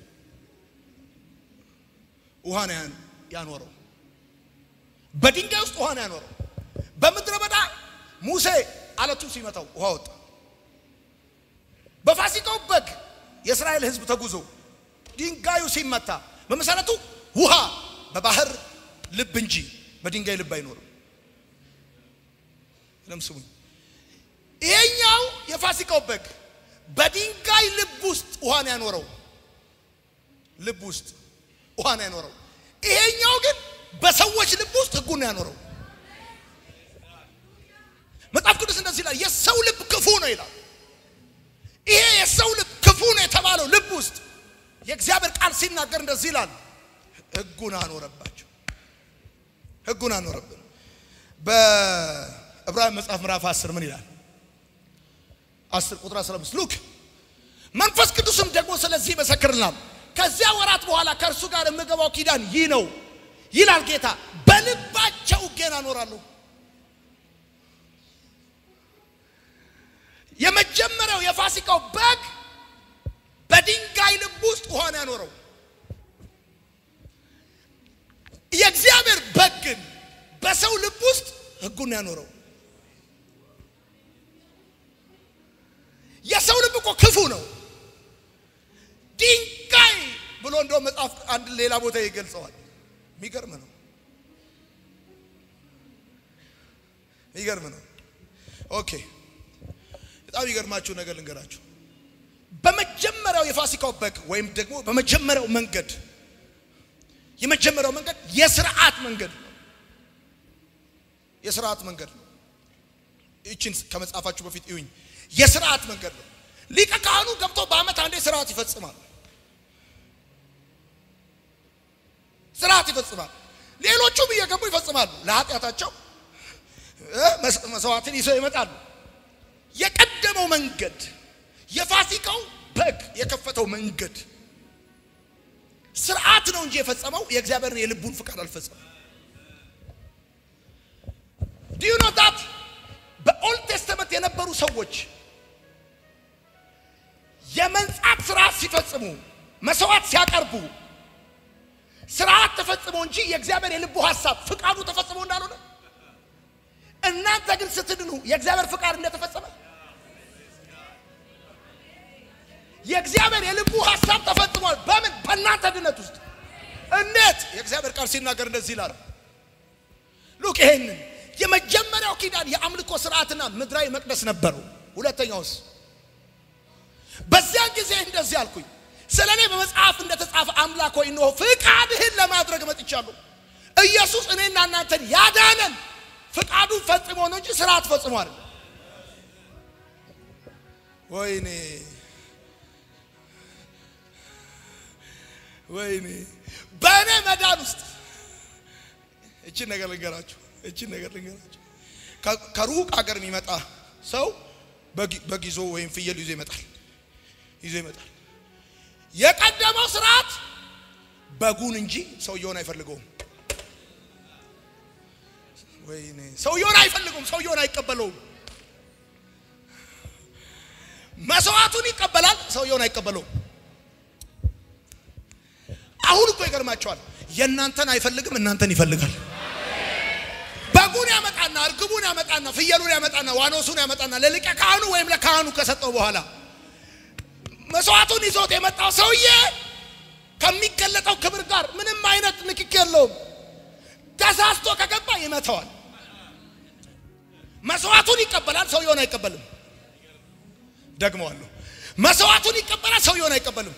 ውሃ ነው ያን- ያኖረው። በድንጋይ ውስጥ ውሃ ነው ያኖረው። በምድረ በዳ ሙሴ አለቱ ሲመታው ውሃ ወጣ። በፋሲካው በግ የእስራኤል ሕዝብ ተጉዞ ድንጋዩ ሲመታ በመሰረቱ ውሃ በባህር ልብ እንጂ በድንጋይ ልብ አይኖርም። ለም ስሙኝ። ይሄኛው የፋሲካው በግ በድንጋይ ልብ ውስጥ ውሃ ነው ያኖረው። ልብ ውስጥ ውሃ ነው ያኖረው። ይሄኛው ግን በሰዎች ልብ ውስጥ ሕጉን ነው ያኖረው። መጽሐፍ ቅዱስ እንደዚህ ይላል፣ የሰው ልብ ክፉ ነው ይላል። ይሄ የሰው ልብ ክፉ ነው የተባለው ልብ ውስጥ የእግዚአብሔር ቃል ሲናገር እንደዚህ ይላል፣ ሕጉን አኖረባቸው። ሕጉን አኖረብን። በዕብራውያን መጽሐፍ ምዕራፍ 10 ምን ይላል? 10 ቁጥር 15 ሉክ መንፈስ ቅዱስም ደግሞ ስለዚህ ይመሰክርናል። ከዚያ ወራት በኋላ ከእርሱ ጋር የምገባው ኪዳን ይህ ነው ይላል ጌታ፣ በልባቸው ሕጌን አኖራለሁ። የመጀመሪያው የፋሲካው በግ በድንጋይ ልብ ውስጥ ውሃን ያኖረው። የእግዚአብሔር በግ ግን በሰው ልብ ውስጥ ሕጉን ያኖረው። የሰው ልብ እኮ ክፉ ነው። ድንጋይ ብሎ እንደውም መጽሐፍ አንድ ሌላ ቦታ ይገልጸዋል። የሚገርም ነው። የሚገርም ነው። ኦኬ በጣም ይገርማችሁ ነገር ልንገራችሁ። በመጀመሪያው የፋሲካው በግ ወይም ደግሞ በመጀመሪያው መንገድ የመጀመሪያው መንገድ የስርዓት መንገድ ነው። የስርዓት መንገድ ነው። ይችን ከመጽሐፋችሁ በፊት እዩኝ። የስርዓት መንገድ ነው። ሊቀ ካህኑ ገብቶ በዓመት አንዴ ስርዓት ይፈጽማል። ስርዓት ይፈጽማል። ሌሎቹም እየገቡ ይፈጽማሉ። ለኃጢአታቸው እ መስዋዕትን ይዘው ይመጣሉ። የቀደመው መንገድ የፋሲካው በግ የከፈተው መንገድ ስርዓት ነው እንጂ የፈጸመው የእግዚአብሔርን የልቡን ፍቃድ አልፈጸመም። ዲዩ ኖ ዳት በኦልድ ቴስተመንት የነበሩ ሰዎች የመንጻት ስርዓት ሲፈጽሙ መስዋዕት ሲያቀርቡ ስርዓት ተፈጽሞ እንጂ የእግዚአብሔር የልቡ ሐሳብ ፍቃዱ ተፈጽሞ እንዳልሆነ እናንተ ግን ስትድኑ የእግዚአብሔር ፍቃድ እንደተፈጸመ የእግዚአብሔር የልቡ ሐሳብ ተፈጽሟል። በምን? በእናንተ ድነት ውስጥ። እንዴት? የእግዚአብሔር ቃል ሲናገር እንደዚህ ይላል። ሉክ ይሄንን የመጀመሪያው ኪዳን የአምልኮ ስርዓትና ምድራዊ መቅደስ ነበረው። ሁለተኛውስ? በዚያን ጊዜ እንደዚህ አልኩኝ፣ ስለ እኔ በመጽሐፍ እንደተጻፈ አምላክ ሆይ እነሆ ፍቃድህን ለማድረግ መጥቻለሁ። ኢየሱስ እኔና እናንተን ያዳነን ፍቃዱን ፈጽሞ ነው እንጂ ስርዓት ፈጽሞ አይደለም። ወይኔ ወይኔ በእኔ መዳን ውስጥ እችን ነገር ልንገራችሁ፣ እችን ነገር ልንገራችሁ። ከሩቅ ሀገር የሚመጣ ሰው በግ ይዞ ወይም ፍየል ይዞ ይመጣል ይዞ ይመጣል። የቀደመው ስርዓት በጉን እንጂ ሰውየውን አይፈልገውም። ወይኔ ሰውየውን አይፈልገውም፣ ሰውየውን አይቀበለውም። መስዋዕቱን ይቀበላል፣ ሰውየውን አይቀበለውም። አሁን እኮ ይገርማቸዋል። የእናንተን አይፈልግም፣ እናንተን ይፈልጋል። በጉን ያመጣና እርግቡን ያመጣና ፍየሉን ያመጣና ዋኖሱን ያመጣና ለሊቀ ካህኑ ወይም ለካህኑ ከሰጠው በኋላ መስዋዕቱን ይዞት የመጣው ሰውዬ ከሚገለጠው ክብር ጋር ምንም አይነት ንክክ የለውም። ተሳስቶ ከገባ ይመተዋል። መስዋዕቱን ይቀበላል፣ ሰውየውን አይቀበልም። ደግመዋለሁ። መስዋዕቱን ይቀበላል፣ ሰውየውን አይቀበልም።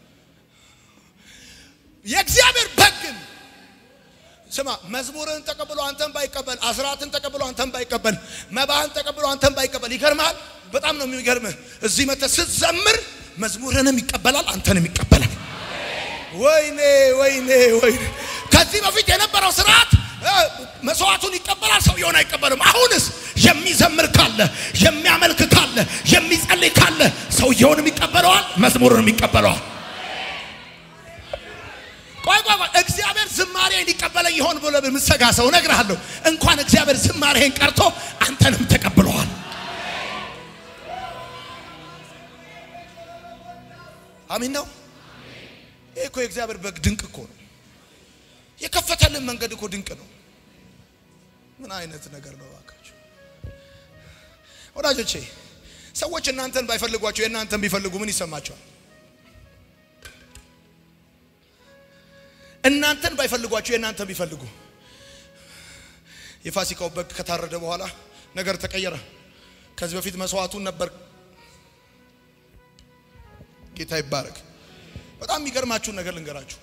የእግዚአብሔር በግ ግን ስማ፣ መዝሙርህን ተቀብሎ አንተን ባይቀበል፣ አስራትን ተቀብሎ አንተን ባይቀበል፣ መባህን ተቀብሎ አንተን ባይቀበል፣ ይገርምሃል። በጣም ነው የሚገርምህ። እዚህ መተህ ስትዘምር መዝሙርህንም ይቀበላል፣ አንተንም ይቀበላል። ወይኔ ወይኔ ወይኔ! ከዚህ በፊት የነበረው ስርዓት መስዋዕቱን ይቀበላል፣ ሰውየውን አይቀበልም። አሁንስ የሚዘምር ካለ የሚያመልክ ካለ የሚጸልይ ካለ ሰውየውንም ይቀበለዋል፣ መዝሙርንም ይቀበለዋል። ቆይ ቆይ ቆይ፣ እግዚአብሔር ዝማሬ ሊቀበለኝ ይሆን ብሎ የምትሰጋ ሰው እነግርሃለሁ፣ እንኳን እግዚአብሔር ዝማሬህን ቀርቶ አንተንም ተቀብለዋል። አሚን ነው። ይህ እኮ የእግዚአብሔር በግ ድንቅ እኮ ነው። የከፈተልን መንገድ እኮ ድንቅ ነው። ምን አይነት ነገር ነው እባካችሁ ወዳጆቼ? ሰዎች እናንተን ባይፈልጓቸው የእናንተን ቢፈልጉ ምን ይሰማቸዋል? እናንተን ባይፈልጓቸው የእናንተን ቢፈልጉ የፋሲካው በግ ከታረደ በኋላ ነገር ተቀየረ። ከዚህ በፊት መስዋዕቱን ነበር። ጌታ ይባረክ። በጣም የሚገርማችሁን ነገር ልንገራችሁ።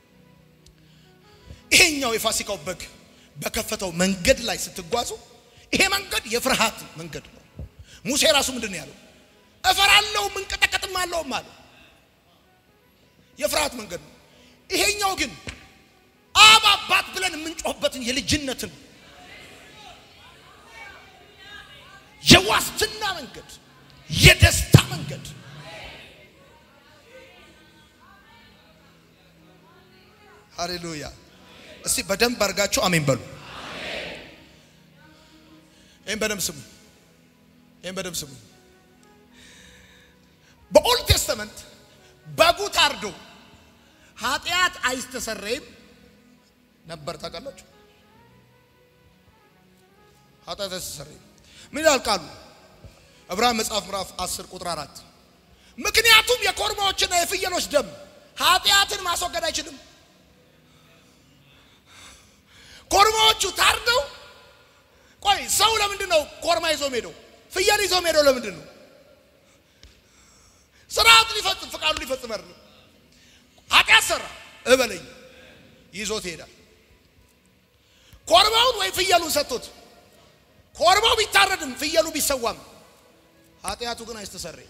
ይሄኛው የፋሲካው በግ በከፈተው መንገድ ላይ ስትጓዙ ይሄ መንገድ የፍርሃት መንገድ ነው። ሙሴ ራሱ ምንድን ነው ያለው? እፈራለሁ ምንቀጠቀጥም አለውም አለ። የፍርሃት መንገድ ነው። ይሄኛው ግን አብ አባት ብለን የምንጮህበትን የልጅነትን የዋስትና መንገድ፣ የደስታ መንገድ ሃሌሉያ። እስቲ በደንብ አድርጋችሁ አሜን በሉ። ይህም በደንብ ስሙ። ይህም በደንብ ስሙ። በኦልድ ቴስተመንት በጉ ታርዶ ኃጢአት አይስተሰረይም ነበር። ታውቃላችሁ? ኃጢአት አይስተሰረይም። ምን ይላል ቃሉ? ዕብራውያን መጽሐፍ ምዕራፍ 10 ቁጥር 4 ምክንያቱም የኮርማዎችና የፍየሎች ደም ኃጢአትን ማስወገድ አይችልም። ኮርማዎቹ ታርደው ቆይ ሰው ለምንድን ነው ኮርማ ይዞ ሄደው ፍየል ይዞ ሄደው ለምንድን ነው? ስርዓት ሊፈጽም ፍቃዱ ሊፈጽም አይደለም። ኃጢአት ሰራ እበለኝ ይዞት ይሄዳል። ኮርማውን ወይ ፍየሉን ሰጥቶት ኮርማው ቢታረድም ፍየሉ ቢሰዋም ኃጢአቱ ግን አይስተሰረይም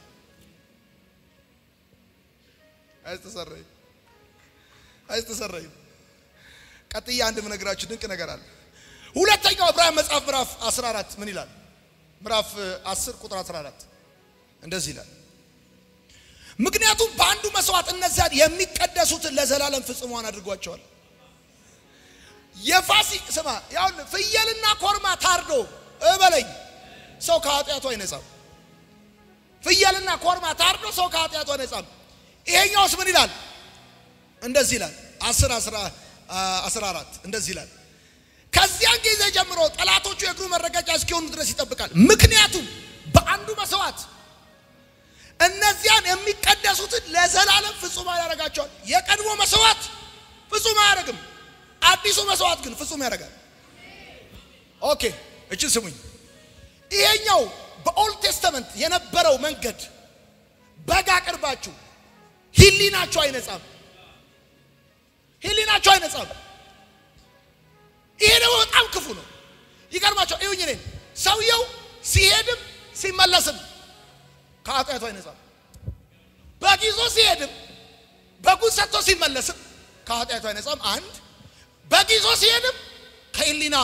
አይስተሰረይም አይስተሰረይም። ቀጥዬ አንድ ምነግራችሁ ድንቅ ነገር አለ። ሁለተኛው ዕብራውያን መጽሐፍ ምዕራፍ 14 ምን ይላል? ምዕራፍ 10 ቁጥር 14 እንደዚህ ይላል፣ ምክንያቱም በአንዱ መስዋዕት እነዚያን የሚቀደሱትን ለዘላለም ፍጽሟን አድርጓቸዋል። የፋሲ ስማ፣ ያው ፍየልና ኮርማ ታርዶ እበለኝ ሰው ከኃጢአቱ አይነጻም። ፍየልና ኮርማ ታርዶ ሰው ከኃጢአቱ አይነጻም። ይሄኛውስ ምን ይላል? እንደዚህ ይላል 10 14 እንደዚህ ይላል ከዚያን ጊዜ ጀምሮ ጠላቶቹ የእግሩ መረገጫ እስኪሆኑ ድረስ ይጠብቃል። ምክንያቱም በአንዱ መስዋዕት እነዚያን የሚቀደሱትን ለዘላለም ፍጹም ያደርጋቸዋል። የቀድሞ መስዋዕት ፍጹም አያደርግም። አዲሱ መስዋዕት ግን ፍጹም ያደርጋል። ኦኬ፣ እችን ስሙኝ። ይሄኛው በኦልድ ቴስተመንት የነበረው መንገድ በግ አቅርባችሁ ሕሊናችሁ አይነጻም። ሕሊናችሁ አይነጻም። ይሄ ደግሞ በጣም ክፉ ነው። ይገርማቸው ይሁኝ እኔን ሰውየው ሲሄድም ሲመለስም ከኃጢአቱ አይነጻም። በግ ይዞ ሲሄድም በጉን ሰጥቶ ሲመለስም ከኃጢአቱ አይነጻም። አንድ በግ ይዞ ሲሄድም ከህሊና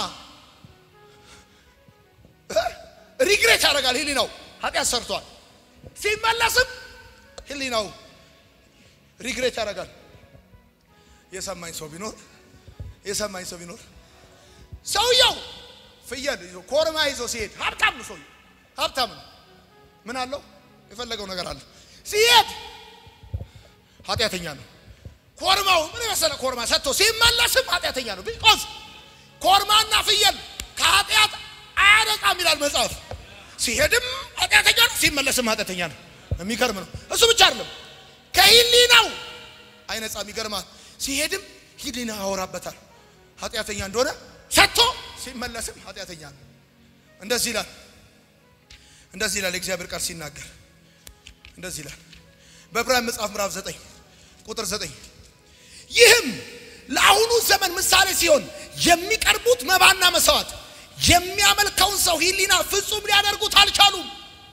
ሪግሬት ያደርጋል። ህሊናው ኃጢአት ሰርቷል። ሲመለስም ህሊናው ሪግሬት ያደርጋል። የሰማኝ ሰው ቢኖር የሰማኝ ሰው ቢኖር ሰውየው ፍየል ይዞ ኮርማ ይዞ ሲሄድ ሀብታም ነው። ሰውየው ሀብታም ነው። ምን አለው? የፈለገው ነገር አለ። ሲሄድ ኃጢአተኛ ነው። ኮርማው ምን የመሰለ ኮርማ ሰጥቶ ሲመለስም ኃጢአተኛ ነው። ቢቆዝ ኮርማና ፍየል ከኃጢአት አያነጻም ይላል መጽሐፍ። ሲሄድም ኃጢአተኛ ነው፣ ሲመለስም ኃጢአተኛ ነው። የሚገርም ነው። እሱ ብቻ አይደለም፣ ከህሊናው አይነጻም። ይገርማል። ሲሄድም ህሊና ያወራበታል ኃጢአተኛ እንደሆነ ሰጥቶ ሲመለስም ኃጢአተኛ ነው። እንደዚህ ይላል እንደዚህ ይላል የእግዚአብሔር ቃል ሲናገር እንደዚህ ይላል በዕብራውያን መጽሐፍ ምዕራፍ 9 ቁጥር 9 ይህም ለአሁኑ ዘመን ምሳሌ ሲሆን የሚቀርቡት መባና መስዋዕት የሚያመልከውን ሰው ህሊና ፍጹም ሊያደርጉት አልቻሉም።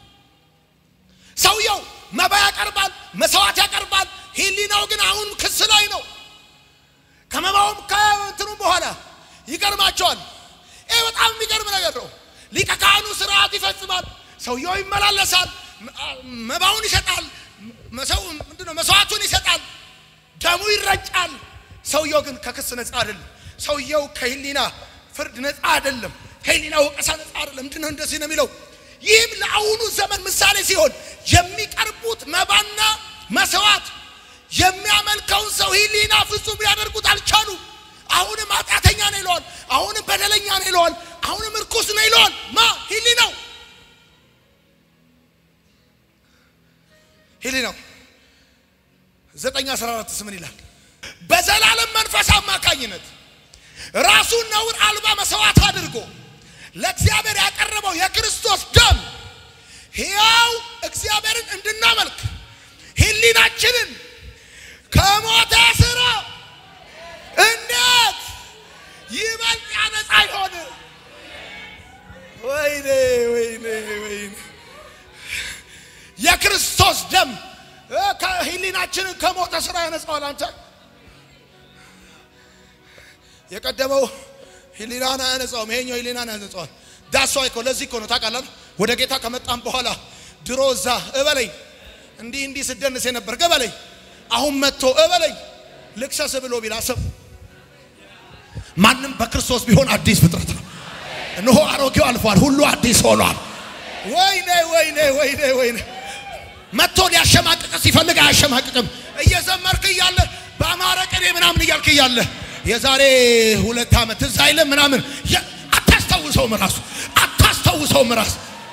ሰውየው መባ ያቀርባል፣ መስዋዕት ያቀርባል። ህሊናው ግን አሁን ክስ ላይ ነው። ከመባውም ከእንትኑም በኋላ ይገርማቸዋል። ይህ በጣም የሚገርም ነገር ነው። ሊቀ ካህኑ ስርዓት ይፈጽማል። ሰውየው ይመላለሳል፣ መባውን ይሰጣል፣ ምንድነው መስዋዕቱን ይሰጣል፣ ደሙ ይረጫል። ሰውየው ግን ከክስ ነፃ አይደለም። ሰውየው ከህሊና ፍርድ ነፃ አይደለም። ከህሊና ወቀሳ ነፃ አይደለም። ምንድን ነው እንደዚህ ነው የሚለው? ይህም ለአሁኑ ዘመን ምሳሌ ሲሆን የሚቀርቡት መባና መስዋዕት የሚያመልከውን ሰው ህሊና ፍጹም ሊያደርጉት አልቻሉም። አሁንም ኃጢአተኛ ነው ይለዋል። አሁንም በደለኛ ነው ይለዋል። አሁንም እርኩስ ነው ይለዋል። ማ ህሊናው ህሊናው ዘጠኝ አስራ አራት ምን ይላል? በዘላለም መንፈስ አማካኝነት ራሱን ነውር አልባ መስዋዕት አድርጎ ለእግዚአብሔር ያቀረበው የክርስቶስ ደም ሕያው እግዚአብሔርን እንድናመልክ ህሊናችንን ከሞተ ስራ እንዴት ይበልጥ ያነጻ ይሆን? ወይኔ ወይኔ ወይኔ! የክርስቶስ ደም እ ከህሊናችንን ከሞተ ስራ ያነጻዋል። አንተ የቀደመው ህሊናን አያነጻውም፣ ይሄኛው ህሊናን ያነጻዋል። ዳሷ እኮ ለዚህ እኮ ነው ታውቃለህ። ወደ ጌታ ከመጣም በኋላ ድሮ እዛ እበለኝ እንዲህ እንዲህ ስደንስ የነበር ገበለኝ አሁን መጥቶ እበለኝ ልክሰስ ብሎ ቢላሰብ ማንም በክርስቶስ ቢሆን አዲስ ፍጥረት ነው። እነሆ አሮጌው አልፏል፣ ሁሉ አዲስ ሆኗል። ወይኔ ወይኔ ወይኔ ወይኔ መጥቶ ሊያሸማቅቅ ሲፈልግ አያሸማቅቅም። እየዘመርክ እያለ በአማረ ቅኔ ምናምን እያልክ እያለ የዛሬ ሁለት ዓመት ትዝ አይልም ምናምን የ- አታስታውሰውም፣ ራሱ አታስታውሰውም ራሱ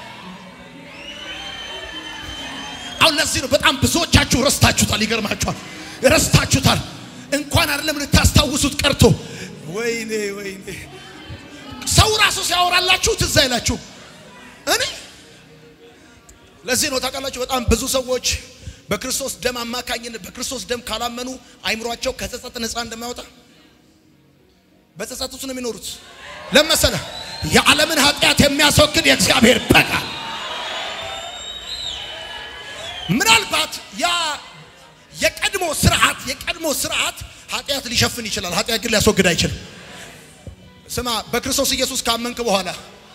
አሁን ለዚህ ነው በጣም ብዙዎቻችሁ ረስታችሁታል። ይገርማችኋል፣ ረስታችሁታል። እንኳን አይደለም ልታስታውሱት ቀርቶ ወይኔ ወይኔ ሰው ራሱ ሲያወራላችሁ ትዝ አይላችሁ። እኔ ለዚህ ነው ታውቃላችሁ፣ በጣም ብዙ ሰዎች በክርስቶስ ደም አማካኝነት በክርስቶስ ደም ካላመኑ አይምሯቸው ከጸጸት ነፃ እንደማይወጣ በጸጸት ውስጥ ነው የሚኖሩት። ለመሰለ የዓለምን ኃጢአት የሚያስወግድ የእግዚአብሔር በጋ ምናልባት ያ የቀድሞ ስርዓት የቀድሞ ስርዓት ኃጢአት ሊሸፍን ይችላል። ኃጢአት ግን ሊያስወግድ አይችልም። ስማ፣ በክርስቶስ ኢየሱስ ካመንክ በኋላ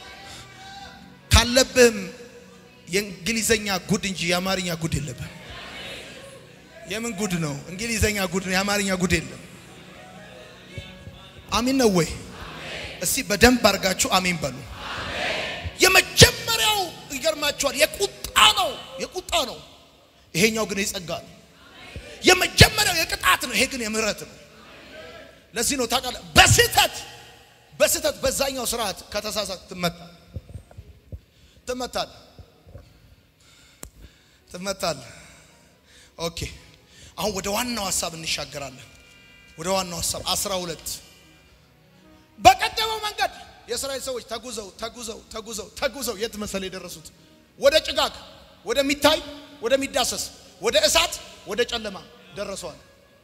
ካለብህም የእንግሊዘኛ ጉድ እንጂ የአማርኛ ጉድ የለብህም። የምን ጉድ ነው? እንግሊዘኛ ጉድ ነው፣ የአማርኛ ጉድ የለም። አሚን ነው ወይ? እስቲ በደንብ አድርጋችሁ አሚን በሉ። የመጀመሪያው ይገርማችኋል፣ የቁጣ ነው፣ የቁጣ ነው። ይሄኛው ግን የጸጋ ነው። የመጀመሪያው የቅጣት ነው፣ ይሄ ግን የምህረት ነው። ለዚህ ነው ታውቃለህ፣ በስህተት በስህተት በዛኛው ስርዓት ከተሳሳት ትመታ ትመታል ትመታል። ኦኬ አሁን ወደ ዋናው ሀሳብ እንሻገራለን። ወደ ዋናው ሀሳብ አስራ ሁለት በቀደመው መንገድ የእስራኤል ሰዎች ተጉዘው ተጉዘው ተጉዘው ተጉዘው የት መሰለ የደረሱት? ወደ ጭጋግ፣ ወደሚታይ፣ ወደሚዳሰስ፣ ወደ እሳት፣ ወደ ጨለማ ደረሰዋል።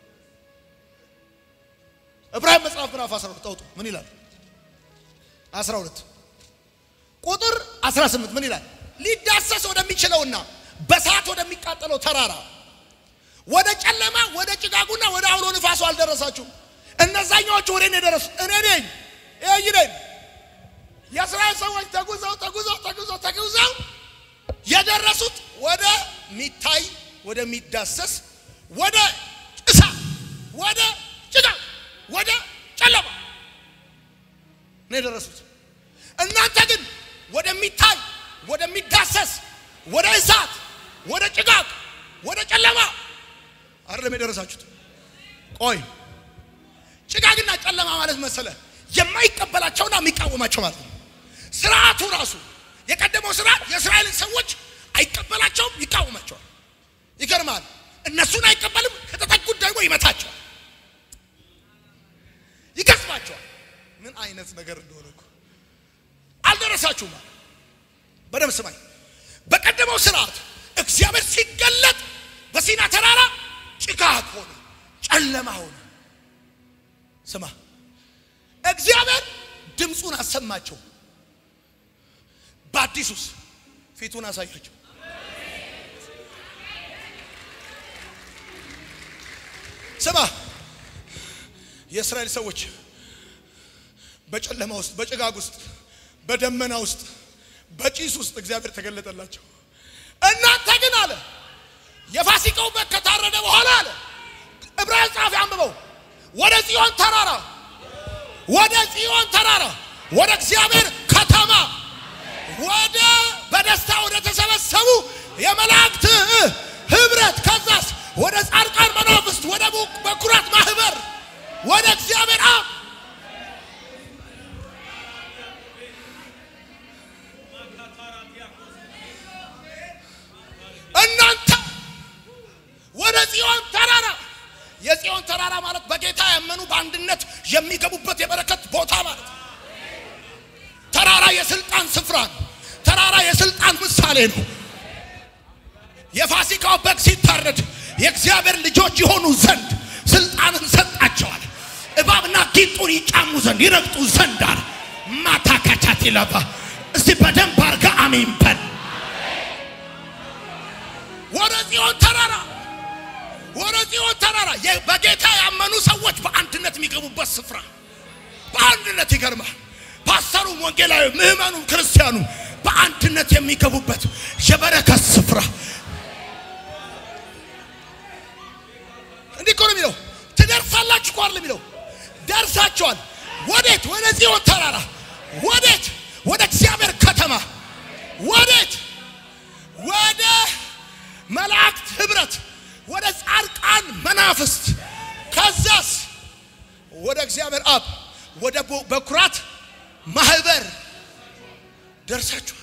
ዕብራውያን መጽሐፍ ምዕራፍ 12 አውጡ። ምን ይላል? 12 ቁጥር 18 ምን ይላል? ሊዳሰስ ወደሚችለውና በእሳት ወደሚቃጠለው ተራራ ወደ ጨለማ ወደ ጭጋጉና ወደ አውሎ ንፋሱ አልደረሳችሁም። እነዛኛዎቹ ወደ እኔ ደረሱ። እኔ ነኝ ይህ ነኝ። የእስራኤል ሰዎች ተጉዘው ተጉዘው ተጉዘው ተጉዘው የደረሱት ወደ ሚታይ ወደሚዳሰስ ወደ እሳት ወደ ጭጋግ ወደ ጨለማ ነው የደረሱት። እናንተ ግን ወደሚታይ ወደሚዳሰስ ወደ እሳት ወደ ጭጋግ ወደ ጨለማ አይደለም የደረሳችሁት። ቆይ ጭጋግና ጨለማ ማለት መሰለ የማይቀበላቸውና የሚቃወማቸው ማለት ነው። ስርዓቱ ራሱ የቀደመው ስርዓት የእስራኤልን ሰዎች አይቀበላቸውም፣ ይቃወማቸዋል። ይገርማል። እነሱን አይቀበልም፣ ከተጠጉት ደግሞ ይመታቸዋል፣ ይገስባቸዋል። ምን አይነት ነገር እንደሆነ እኮ አልደረሳችሁም። በደምብ ስማኝ። በቀደመው ስርዓት እግዚአብሔር ሲገለጥ በሲና ተራራ ጭጋግ ሆነ፣ ጨለማ ሆነ። ስማ እግዚአብሔር ድምፁን አሰማቸው። በአዲሱስ ፊቱን አሳያቸው። ስማ የእስራኤል ሰዎች በጨለማ ውስጥ፣ በጭጋግ ውስጥ፣ በደመና ውስጥ፣ በጭስ ውስጥ እግዚአብሔር ተገለጠላቸው። እናንተ ግን አለ የፋሲካው በግ ከታረደ በኋላ አለ ዕብራውያን ጸሐፊ አንብበው ወደ ጽዮን ተራራ ወደ ጽዮን ተራራ ወደ እግዚአብሔር ከተማ ወደ በደስታ ወደ ተሰበሰቡ የመላእክት ህብረት ከዛስ ወደ ጻድቃን መናፍስት ወደ በኩራት ማህበር ወደ እግዚአብሔር አብ እናንተ ወደ ጽዮን ተራራ የጽዮን ተራራ ማለት በጌታ ያመኑ በአንድነት የሚገቡበት የበረከት ቦታ ማለት ነው። ተራራ የስልጣን ስፍራ ነው። ተራራ የስልጣን ምሳሌ ነው። የፋሲካው በግ ሲታረድ የእግዚአብሔር ልጆች የሆኑ ዘንድ ስልጣንን ሰጣቸዋል። እባብና ጊንጡን ይጫሙ ዘንድ ይረግጡ ዘንድ አለ። ማታካቻት ይለባ እስቲ በደንብ አርጋ አሜን በል። ወደ ጽዮን ተራራ ወደ ጽዮን ተራራ በጌታ ያመኑ ሰዎች በአንድነት የሚገቡበት ስፍራ በአንድነት ይገርማል። ፓስተሩም፣ ወንጌላዊ፣ ምዕመኑ፣ ክርስቲያኑ በአንድነት የሚገቡበት የበረከት ስፍራ እንዲህ እኮ ነው የሚለው። ትደርሳላችሁ እኮ አይደል የሚለው። ደርሳችኋል። ወዴት? ወደ ጽዮን ተራራ። ወዴት? ወደ እግዚአብሔር ከተማ። ወዴት? ወደ መላእክት ህብረት፣ ወደ ጻድቃን መናፍስት፣ ከዛስ ወደ እግዚአብሔር አብ፣ ወደ በኩራት ማህበር ደርሳችኋል።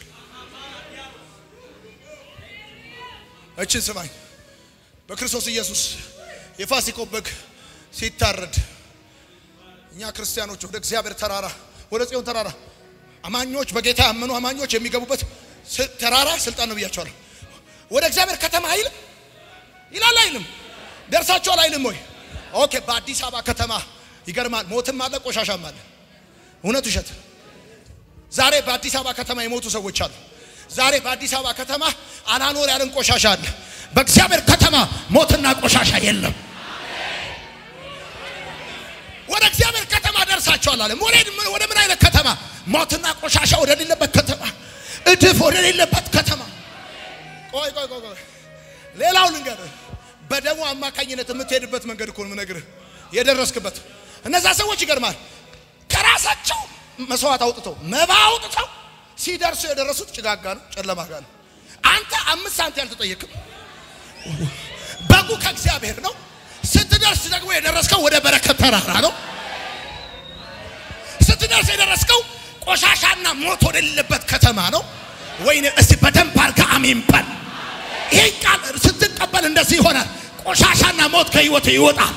እችን ስማኝ። በክርስቶስ ኢየሱስ የፋሲካው በግ ሲታረድ እኛ ክርስቲያኖች ወደ እግዚአብሔር ተራራ ወደ ጽዮን ተራራ አማኞች በጌታ ያመኑ አማኞች የሚገቡበት ተራራ ስልጣን ነው ብያቸዋለሁ። ወደ እግዚአብሔር ከተማ አይልም ይላል አይልም? ደርሳችኋል አይልም ወይ? ኦኬ። በአዲስ አበባ ከተማ ይገርማል። ሞትም አለ ቆሻሻም አለ። እውነት ውሸት? ዛሬ በአዲስ አበባ ከተማ የሞቱ ሰዎች አሉ። ዛሬ በአዲስ አበባ ከተማ አላኖር ያለን ቆሻሻ አለ። በእግዚአብሔር ከተማ ሞትና ቆሻሻ የለም። ወደ እግዚአብሔር ከተማ ደርሳችኋል አለ። ወደ ምን አይነት ከተማ? ሞትና ቆሻሻ ወደ ሌለበት ከተማ፣ እድፍ ወደ ሌለበት ከተማ። ቆይ ቆይ ቆይ ቆይ፣ ሌላው ልንገርህ። በደሙ አማካኝነት የምትሄድበት መንገድ እኮ ነው የምነግርህ፣ የደረስክበት። እነዛ ሰዎች ይገርማል፣ ከራሳቸው መስዋዕት አውጥተው መባ አውጥተው ሲደርሱ የደረሱት ጭጋግ ጋር ነው፣ ጨለማ ጋር ነው። አንተ አምስት ሳንቲ አልተጠየቅም። በጉ ከእግዚአብሔር ነው። ስትደርስ ደግሞ የደረስከው ወደ በረከት ተራራ ነው። ስትደርስ የደረስከው ቆሻሻና ሞት ወደሌለበት ከተማ ነው። ወይኔ እስቲ በደንብ አድርጋ አሜን በል። ይሄ ቃል ስትቀበል እንደዚህ ይሆናል። ቆሻሻና ሞት ከህይወት ይወጣል።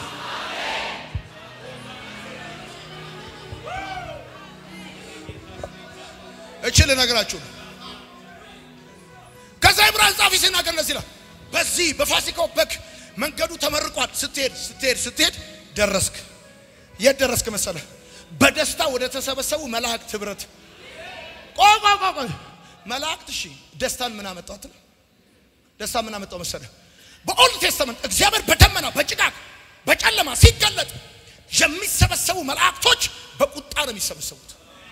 እችል ነገራችሁ ከዛ ዕብራውያን ጻፊ ሲናገር እንደዚህ ይላል። በዚህ በፋሲካው በግ መንገዱ ተመርቋል። ስትሄድ ስትሄድ ስትሄድ ደረስክ። የት ደረስክ መሰለህ? በደስታ ወደ ተሰበሰቡ መላእክት ህብረት። ቆይ ቆይ ቆይ ቆይ መላእክት እሺ፣ ደስታን ምን አመጣት? ደስታ ምን አመጣው መሰለህ? በኦልድ ቴስተመንት እግዚአብሔር በደመና በጭጋግ በጨለማ ሲገለጥ የሚሰበሰቡ መላእክቶች በቁጣ ነው የሚሰበሰቡት።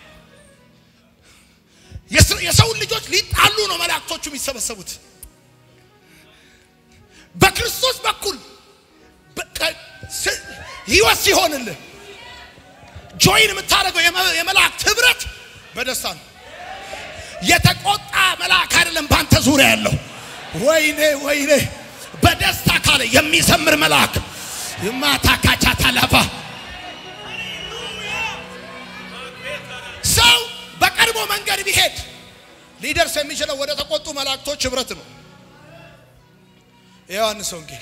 የሰውን ልጆች ሊጣሉ ነው መላእክቶቹ የሚሰበሰቡት። በክርስቶስ በኩል ህይወት ሲሆንልህ ጆይን የምታደርገው የመላእክት ህብረት በደስታ ነው። የተቆጣ መልአክ አይደለም በአንተ ዙሪያ ያለው። ወይኔ ወይኔ በደስታ ካለ የሚዘምር መልአክ ማታ ካቻ ታላፋ ሰው በቀድሞ መንገድ ቢሄድ ሊደርስ የሚችለው ወደ ተቆጡ መላእክቶች ህብረት ነው። የዮሐንስ ወንጌል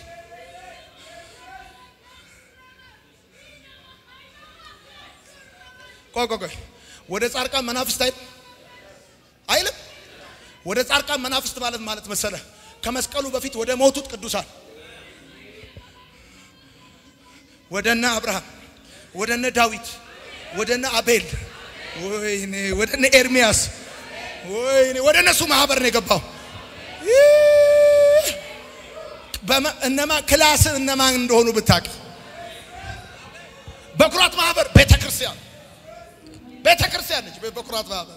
ቆይ ቆይ ቆይ ወደ ጻድቃን መናፍስት አይልም አይልም። ወደ ጻድቃን መናፍስት ማለት ማለት መሰለ ከመስቀሉ በፊት ወደ ሞቱት ቅዱሳን ወደነ አብርሃም ወደነ ዳዊት ወደነ አቤል ወይኔ ወደነ ኤርሚያስ ወይኔ ወደ እነሱ ማህበር ነው የገባው። እነማ ክላስ እነማን እንደሆኑ ብታውቅ በኩራት ማህበር ቤተ ክርስቲያን ቤተ ክርስቲያን ነች። በኩራት ማህበር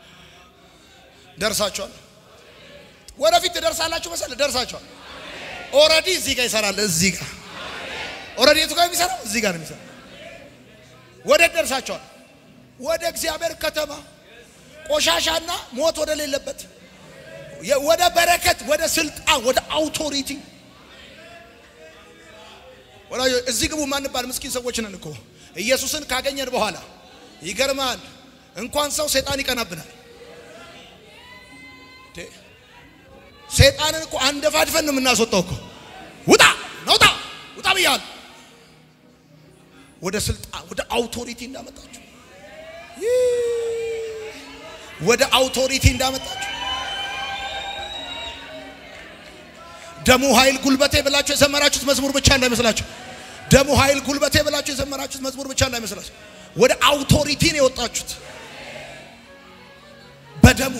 ደርሳችኋል። ወደፊት ትደርሳላችሁ መሰለህ። ደርሳችኋል። ኦልሬዲ እዚህ ጋር ይሰራል። እዚህ ጋር ኦልሬዲ የቱ ጋር የሚሰራው እዚህ ጋር ነው የሚሰራው። ወደ ደርሳቸዋል ወደ እግዚአብሔር ከተማ ቆሻሻና ሞት ወደ ሌለበት ወደ በረከት፣ ወደ ስልጣን፣ ወደ አውቶሪቲ ወላጆ እዚህ ግቡ ማንባል ምስኪን ሰዎች ነን እኮ ኢየሱስን ካገኘን በኋላ ይገርማል። እንኳን ሰው ሰይጣን ይቀናብናል። ሰይጣንን እኮ አንደፋድፈን ነው የምናስወጣው እኮ ውጣ ነውጣ ውጣ ብያለሁ። ወደ ስልጣን ወደ አውቶሪቲ እንዳመጣችሁ ወደ አውቶሪቲ እንዳመጣችሁ ደሙ ኃይል ጉልበቴ ብላችሁ የዘመራችሁት መዝሙር ብቻ እንዳይመስላችሁ። ደሙ ኃይል ጉልበቴ ብላችሁ የዘመራችሁት መዝሙር ብቻ እንዳይመስላችሁ። ወደ አውቶሪቲ ነው የወጣችሁት። በደሙ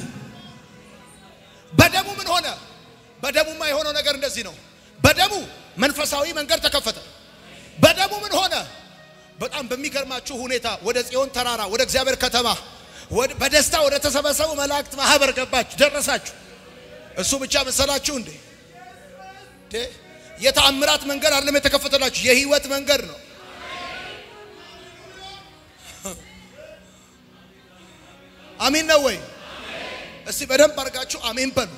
በደሙ ምን ሆነ? በደሙማ የሆነው ነገር እንደዚህ ነው። በደሙ መንፈሳዊ መንገድ ተከፈተ። በደሙ ምን ሆነ? በጣም በሚገርማችሁ ሁኔታ ወደ ጽዮን ተራራ ወደ እግዚአብሔር ከተማ በደስታ ወደ ተሰበሰቡ መላእክት ማህበር ገባችሁ፣ ደረሳችሁ። እሱ ብቻ መሰላችሁ እንዴ? የተአምራት መንገድ አይደለም የተከፈተላችሁ፣ የህይወት መንገድ ነው። አሜን ነው ወይ? እስቲ በደንብ አድርጋችሁ አሜን በሉ።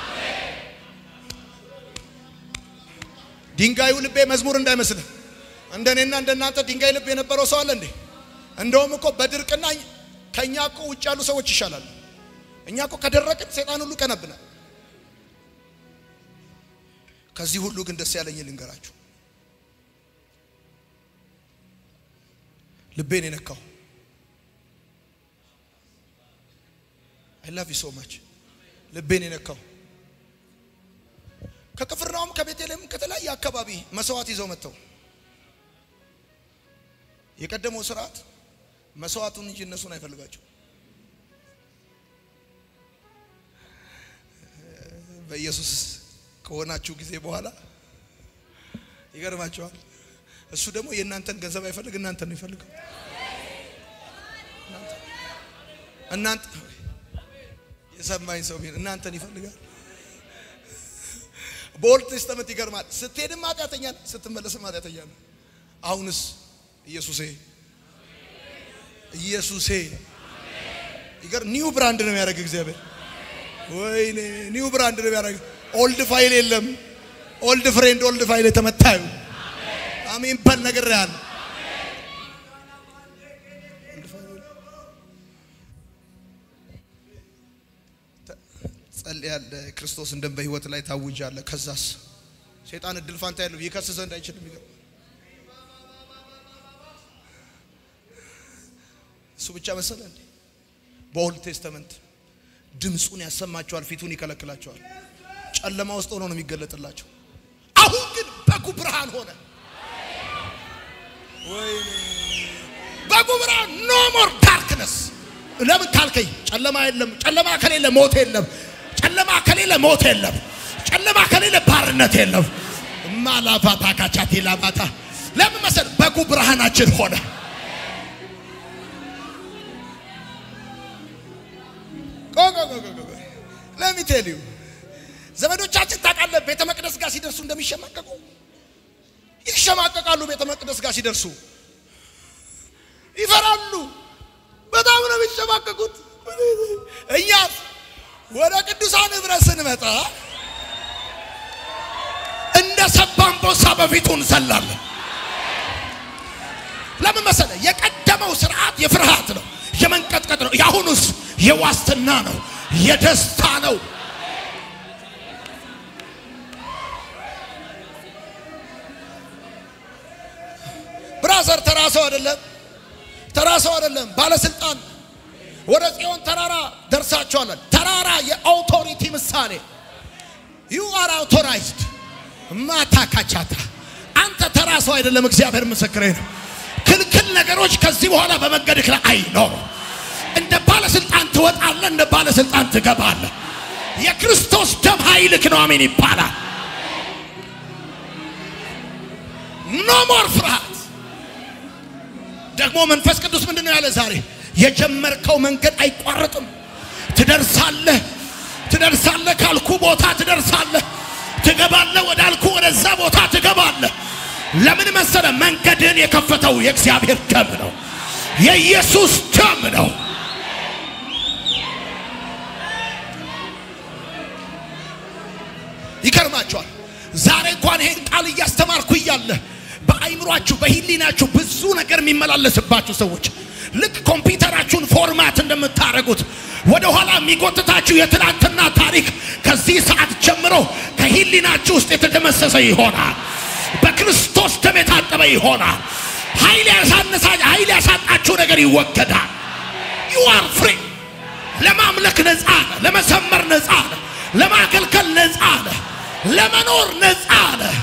ድንጋዩ ልቤ መዝሙር እንዳይመስልህ። እንደኔና እንደናንተ ድንጋይ ልብ የነበረው ሰው አለ እንዴ? እንደውም እኮ በድርቅና ከኛ እኮ ውጭ ያሉ ሰዎች ይሻላሉ። እኛ እኮ ከደረቅን ሰይጣን ሁሉ ቀነብናል። ከዚህ ሁሉ ግን ደስ ያለኝ ልንገራችሁ፣ ልቤን የነካው አይ ላቭ ዩ ሶ ማች ልቤን የነካው ከቅፍርናውም ከቤተልሔም ከተለያየ አካባቢ መስዋዕት ይዘው መጥተው የቀደመው ስርዓት መስዋዕቱን እንጂ እነሱን አይፈልጋቸው። በኢየሱስ ከሆናችሁ ጊዜ በኋላ ይገርማቸዋል። እሱ ደግሞ የእናንተን ገንዘብ አይፈልግ፣ እናንተን ነው ይፈልገው። እናንተ የሰማኝ ሰው ቢሆን እናንተን ይፈልጋል። በኦልድ ቴስተመንት ይገርማል። ስትሄድም ኃጢአተኛ ነህ፣ ስትመለስም ኃጢአተኛ ነህ። አሁንስ ኢየሱሴ ኢየሱሴ ይገር ኒው ብራንድ ነው የሚያደርግ እግዚአብሔር። ወይኔ ኒው ብራንድ ነው የሚያደርግ። ኦልድ ፋይል የለም። ኦልድ ፍሬንድ ኦልድ ፋይል የተመታዩ አሜን በል ነገር ያለ ጸልያለህ። ክርስቶስ እንደም በህይወት ላይ ታውጃለህ። ከዛስ ሰይጣን እድል ፋንታ ያለው ይከስ ዘንድ አይችልም። ይገርም እሱ ብቻ መሰለ እንዴ? በኦልድ ቴስተመንት ድምፁን ያሰማቸዋል፣ ፊቱን ይከለክላቸዋል። ጨለማ ውስጥ ሆኖ ነው የሚገለጥላቸው። አሁን ግን በጉ ብርሃን ሆነ። ወይኔ በጉ ብርሃን ኖ ሞር ዳርክነስ። ለምን ካልከኝ ጨለማ የለም። ጨለማ ከሌለ ሞት የለም። ጨለማ ከሌለ ሞት የለም። ጨለማ ከሌለ ባርነት የለም። ማላፋታ ካቻቴ ላማታ ለምን መሰል በጉ ብርሃናችን ሆነ። ለሚቴልዩ ዘመዶቻችን ታውቃለህ፣ ቤተ መቅደስ ጋር ሲደርሱ እንደሚሸማቀቁ ይሸማቀቃሉ። ቤተ መቅደስ ጋር ሲደርሱ ይፈራሉ። በጣም ነው የሚሸማቀቁት። እኛስ ወደ ቅዱሳን ህብረት ስንመጣ እንደ ሰባ አንበሳ በፊቱ እንዘላለን። ለምን መሰለ? የቀደመው ስርዓት የፍርሃት ነው፣ የመንቀጥቀጥ ነው። የአሁኑስ የዋስትና ነው፣ የደስታ ነው። ብራዘር ተራ ሰው አይደለም፣ ተራ ሰው አይደለም፣ ባለስልጣን ወደ ጽዮን ተራራ ደርሳችኋል። ተራራ የአውቶሪቲ ምሳሌ ዩ አር አውቶራይዝድ ማታ ካቻታ አንተ ተራ ሰው አይደለም። እግዚአብሔር ምስክሬ ነው። ክልክል ነገሮች ከዚህ በኋላ በመንገድህ ላይ አይኖሩም። እንደ ባለስልጣን ትወጣለህ፣ እንደ ባለስልጣን ትገባለህ። የክርስቶስ ደም ኃይልክ ነው። አሜን ይባላል። ኖ ሞር ፍርሃት። ደግሞ መንፈስ ቅዱስ ምንድን ነው ያለ ዛሬ? የጀመርከው መንገድ አይቋረጥም። ትደርሳለህ፣ ትደርሳለህ፣ ካልኩ ቦታ ትደርሳለህ፣ ትገባለህ፣ ወዳልኩ ወደ ትሄዳለህ። ለምን መሰለ? መንገድን የከፈተው የእግዚአብሔር ደም ነው፣ የኢየሱስ ደም ነው። ይገርማቸዋል። ዛሬ እንኳን ይሄን ቃል እያስተማርኩ እያለ በአይምሯችሁ በሂሊናችሁ ብዙ ነገር የሚመላለስባችሁ ሰዎች ልክ ኮምፒውተራችሁን ፎርማት እንደምታደርጉት ወደ ኋላ የሚጎትታችሁ የትናንትና ታሪክ ከዚህ ሰዓት ጀምሮ ከሂሊናችሁ ውስጥ የተደመሰሰ ይሆናል። በክርስቶስ ደም የታጠበ ይሆናል። ኃይል ያሳነሳ ኃይል ያሳጣችሁ ነገር ይወገዳል። ዩ አር ፍሪ። ለማምለክ ነፃ ነህ። ለመዘመር ነፃ ነህ። ለማገልገል ነፃ ነህ። ለመኖር ነፃ ነህ።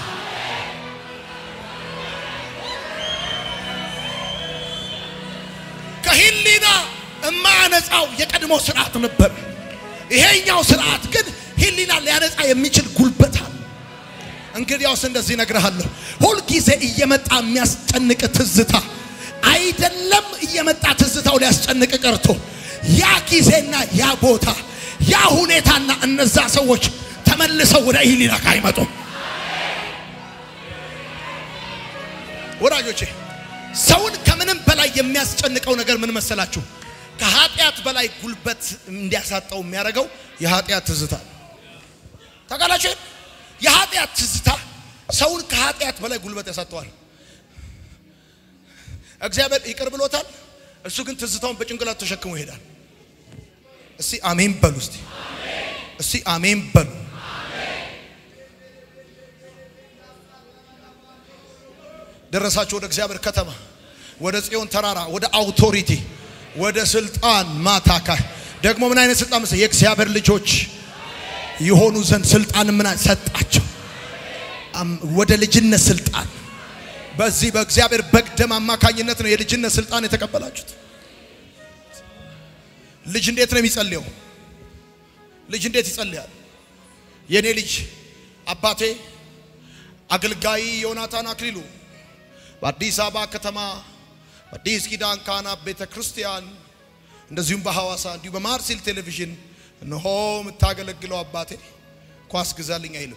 ከሂሊና እማያነጻው የቀድሞ ስርዓት ነበር። ይሄኛው ስርዓት ግን ሂሊና ሊያነጻ የሚችል ጉልበት አለ። እንግዲያውስ እንደዚህ እነግርሃለሁ፣ ሁልጊዜ እየመጣ የሚያስጨንቅ ትዝታ አይደለም። እየመጣ ትዝታው ሊያስጨንቅ ቀርቶ ያ ጊዜና ያ ቦታ ያ ሁኔታና እነዛ ሰዎች ተመልሰው ወደ ሂሊና አይመጡም። ወዳጆቼ ሰውን ከምንም በላይ የሚያስጨንቀው ነገር ምን መሰላችሁ? ከኃጢአት በላይ ጉልበት እንዲያሳጣው የሚያደርገው የኃጢአት ትዝታ ታውቃላችሁ። የኃጢአት ትዝታ ሰውን ከኃጢአት በላይ ጉልበት ያሳጠዋል። እግዚአብሔር ይቅር ብሎታል። እሱ ግን ትዝታውን በጭንቅላት ተሸክሞ ይሄዳል። እስቲ አሜን በሉ። እስቲ እስቲ አሜን በሉ። ደረሳችሁ ወደ እግዚአብሔር ከተማ፣ ወደ ጽዮን ተራራ፣ ወደ አውቶሪቲ፣ ወደ ስልጣን ማታካ ደግሞ ምን አይነት ስልጣን መሰለህ? የእግዚአብሔር ልጆች የሆኑ ዘንድ ስልጣን ምን ሰጣቸው? ወደ ልጅነት ስልጣን። በዚህ በእግዚአብሔር በግ ደም አማካኝነት ነው የልጅነት ስልጣን የተቀበላችሁት። ልጅ እንዴት ነው የሚጸልየው? ልጅ እንዴት ይጸልያል? የኔ ልጅ አባቴ አገልጋይ ዮናታን አክሊሉ በአዲስ አበባ ከተማ በአዲስ ኪዳን ካህናት ቤተ ክርስቲያን እንደዚሁም በሐዋሳ እንዲሁ በማርሲል ቴሌቪዥን እነሆ የምታገለግለው አባቴ ኳስ ግዛልኝ አይልም።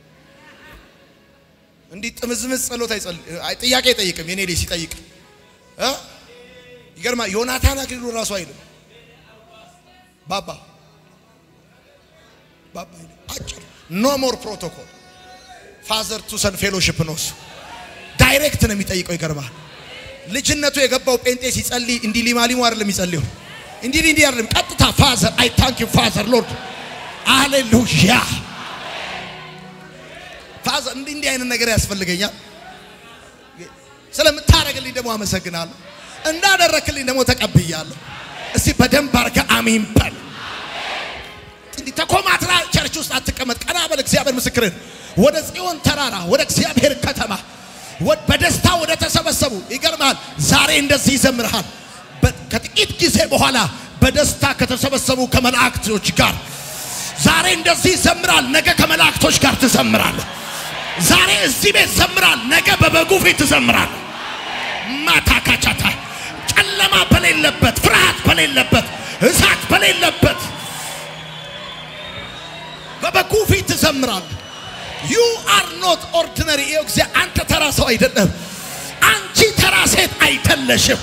እንዲህ ጥምዝምዝ ጸሎት ጥያቄ አይጠይቅም። የኔ ልጅ ሲጠይቅ እ ይገርማ ዮናታን አክሊሉ ራሱ አይልም ባባ ባባ አይልም። አጭር ኖ ሞር ፕሮቶኮል ፋዘር ቱ ሰን ፌሎሺፕ ነው እሱ ዳይሬክት ነው የሚጠይቀው። ይገርማል። ልጅነቱ የገባው ጴንጤ ሲጸልይ እንዲህ ሊማሊሙ አይደለም የሚጸልየው፣ እንዲህ እንዲህ አይደለም። ቀጥታ ፋዘር አይ ታንክ ዩ ፋዘር ሎርድ አሌሉያ ፋዘር እንዲህ እንዲህ አይነት ነገር ያስፈልገኛል። ስለምታደርግልኝ ደግሞ አመሰግናለሁ፣ እንዳደረክልኝ ደግሞ ተቀብያለሁ። እስቲ በደንብ አድርገህ አሜን በል። እንዲህ ተኮማትራ ቸርች ውስጥ አትቀመጥ። ቀና በል። እግዚአብሔር ምስክርን ወደ ጽዮን ተራራ ወደ እግዚአብሔር ከተማ በደስታ ወደ ተሰበሰቡ ይገርማል። ዛሬ እንደዚህ ይዘምርሃል። ከጥቂት ጊዜ በኋላ በደስታ ከተሰበሰቡ ከመላእክቶች ጋር ዛሬ እንደዚህ ይዘምራል። ነገ ከመላእክቶች ጋር ትዘምራለህ። ዛሬ እዚህ ቤት ዘምራል፣ ነገ በበጉ ፊት ትዘምራል። ማታ ካቻታ ጨለማ በሌለበት፣ ፍርሃት በሌለበት፣ እሳት በሌለበት በበጉ ፊት ትዘምራል። ዩ አር ኖት ኦርዲነሪ። ይኸው ጊዜ አንተ ተራ ሰው አይደለም። አንቺ ተራ ሴት አይደለሽም።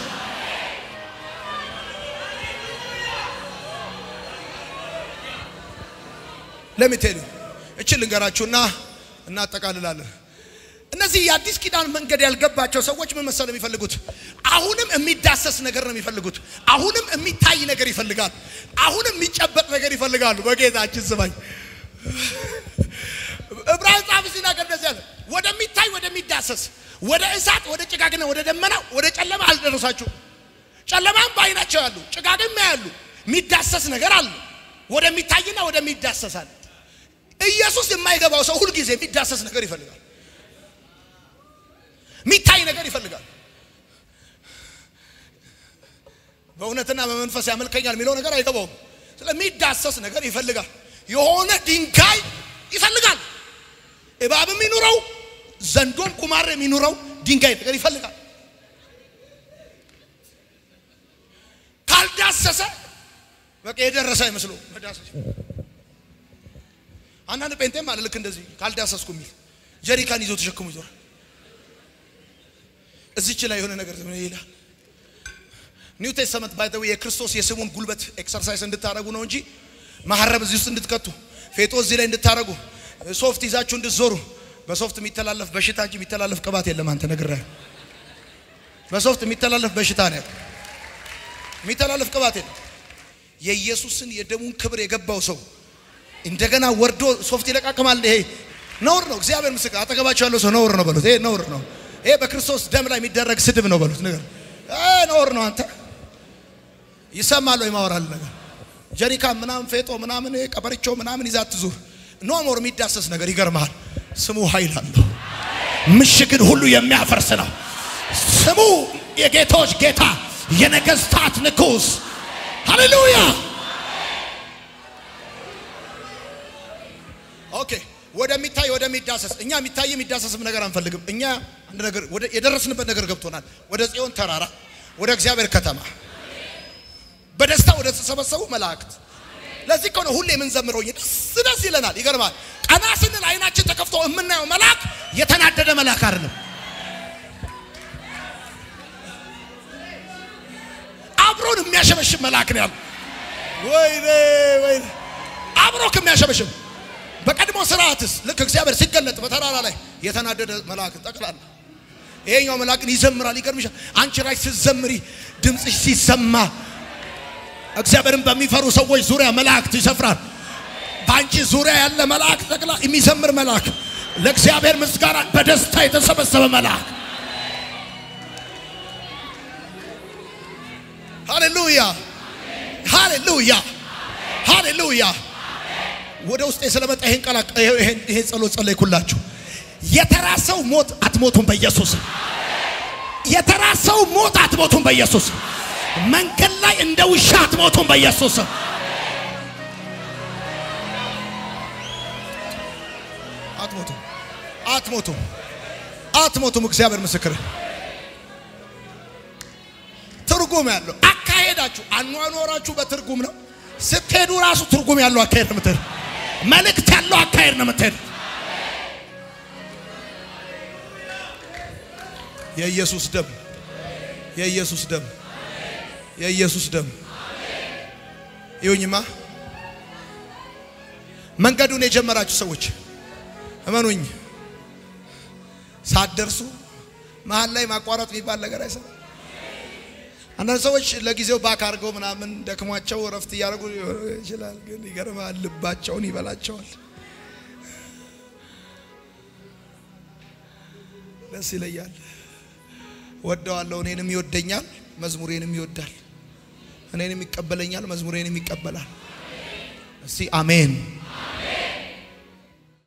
ለሚቴሉ እቺ ልንገራችሁና እናጠቃልላለን። እነዚህ የአዲስ ኪዳን መንገድ ያልገባቸው ሰዎች ምን መሰለው የሚፈልጉት? አሁንም የሚዳሰስ ነገር ነው የሚፈልጉት። አሁንም የሚታይ ነገር ይፈልጋሉ። አሁንም የሚጨበጥ ነገር ይፈልጋሉ። በጌታችን ስማኝ ዕብራውያን ጻፊ ሲናገር እንደዚህ ያለ ወደሚታይ ወደሚዳሰስ ወደ እሳት ወደ ጭጋግና ወደ ደመና ወደ ጨለማ አልደረሳችሁም። ጨለማም በዓይናቸው ያሉ ጭጋግም ያሉ የሚዳሰስ ነገር አለ። ወደሚታይና ወደሚዳሰስ አለ። ኢየሱስ የማይገባው ሰው ሁልጊዜ የሚዳሰስ ነገር ይፈልጋል። የሚታይ ነገር ይፈልጋል። በእውነትና በመንፈስ ያመልከኛል የሚለው ነገር አይገባውም። ስለሚዳሰስ ነገር ይፈልጋል። የሆነ ድንጋይ ይፈልጋል። እባብ የሚኖረው ዘንዶም ቁማር የሚኖረው ድንጋይ ነገር ይፈልጋል። ካልዳሰሰ በቃ የደረሰ አይመስለው መዳሰስ። አንዳንድ ጴንጤም አለ ልክ እንደዚህ ካልዳሰስኩ የሚል ጀሪካን ይዞ ተሸክሞ ይዞራል። እዚች ላይ የሆነ ነገር ይላል። ኒው ቴስተመንት ባይ ዘ ዌይ የክርስቶስ የስሙን ጉልበት ኤክሰርሳይዝ እንድታረጉ ነው እንጂ መሐረብ እዚህ ውስጥ እንድትከቱ ፌጦ እዚህ ላይ እንድታረጉ ሶፍት ይዛችሁ እንድትዞሩ በሶፍት የሚተላለፍ በሽታ እንጂ የሚተላለፍ ቅባት የለም። አንተ ነግሬሃለሁ። በሶፍት የሚተላለፍ በሽታ ነው ያለው። የሚተላለፍ ቅባት የለም። የኢየሱስን የደሙን ክብር የገባው ሰው እንደገና ወርዶ ሶፍት ይለቃቅማል። ይሄ ነውር ነው። እግዚአብሔር ምስክር። አጠገባቸው ያለው ሰው ነውር ነው በሉት። ይሄ ነውር ነው። ይሄ በክርስቶስ ደም ላይ የሚደረግ ስድብ ነው በሉት። ነገር ነውር ነው። አንተ ይሰማል ወይ ማወራል ነገር ጀሪካ ምናምን ፌጦ ምናምን ቀበርቾ ምናምን ይዛ ትዙር ኖ ሞር የሚዳሰስ ነገር ይገርመሃል። ስሙ ኃይል አለው። ምሽግን ሁሉ የሚያፈርስ ነው። ስሙ የጌቶች ጌታ የነገስታት ንጉስ ሃሌሉያ። ኦኬ ወደሚታይ ወደሚዳሰስ እኛ የሚታይ የሚዳሰስም ነገር አንፈልግም። እኛ አንድ ነገር ወደ የደረስንበት ነገር ገብቶናል። ወደ ጽዮን ተራራ ወደ እግዚአብሔር ከተማ በደስታ ወደ ተሰበሰቡ መላእክት። ለዚህ እኮ ነው ሁሌ የምንዘምረው ደስ ደስ ይለናል። ይገርማል። ቀና ስንል አይናችን ተከፍቶ የምናየው መልአክ የተናደደ መልአክ አይደለም። አብሮን የሚያሸበሽብ መልአክ ነው ያለው። ወይኔ ወይኔ አብሮ ከሚያሸበሽብ በቀድሞ ስርዓትስ ልክ እግዚአብሔር ሲገለጥ በተራራ ላይ የተናደደ መልአክ ጠቅላላ ይሄኛው መልአክን ይዘምራል። ይገርምሻል። አንቺ ራሽ ስትዘምሪ ድምፅሽ ሲሰማ እግዚአብሔርን በሚፈሩ ሰዎች ዙሪያ መላእክት ይሰፍራል። በአንቺ ዙሪያ ያለ መልአክ ጠቅላ የሚዘምር መልአክ፣ ለእግዚአብሔር ምስጋና በደስታ የተሰበሰበ መልአክ። ሃሌሉያ ሃሌሉያ ሃሌሉያ። ወደ ውስጤ ስለመጣ ይሄን ቃል ይሄን ጸሎት ጸለይኩላችሁ። የተራ ሰው ሞት አትሞቱም በኢየሱስ የተራ ሰው ሞት አትሞቱም በኢየሱስ መንገድ ላይ እንደ ውሻ አትሞቱም በኢየሱስ አትሞቱም አትሞቱም አትሞቱም እግዚአብሔር ምስክር ትርጉም ያለው አካሄዳችሁ አኗኗራችሁ በትርጉም ነው ስትሄዱ ራሱ ትርጉም ያለው አካሄድ ነው የምትሄዱ መልእክት ያለው አካሄድ ነው የምትሄዱ የኢየሱስ ደም የኢየሱስ ደም የኢየሱስ ደም ይሁኝማ። መንገዱን የጀመራችሁ ሰዎች እመኑኝ፣ ሳትደርሱ መሀል ላይ ማቋረጥ የሚባል ነገር አይሰራም። አንዳንድ ሰዎች ለጊዜው ባክ አድርገው ምናምን ደክሟቸው እረፍት እያደረጉ ይችላል። ግን ይገርማል፣ ልባቸውን ይበላቸዋል። ደስ ይለያል። ወደዋለሁ፣ እኔንም ይወደኛል፣ መዝሙሬንም ይወዳል። እኔንም ይቀበለኛል፣ መዝሙሬንም ይቀበላል። እስቲ አሜን።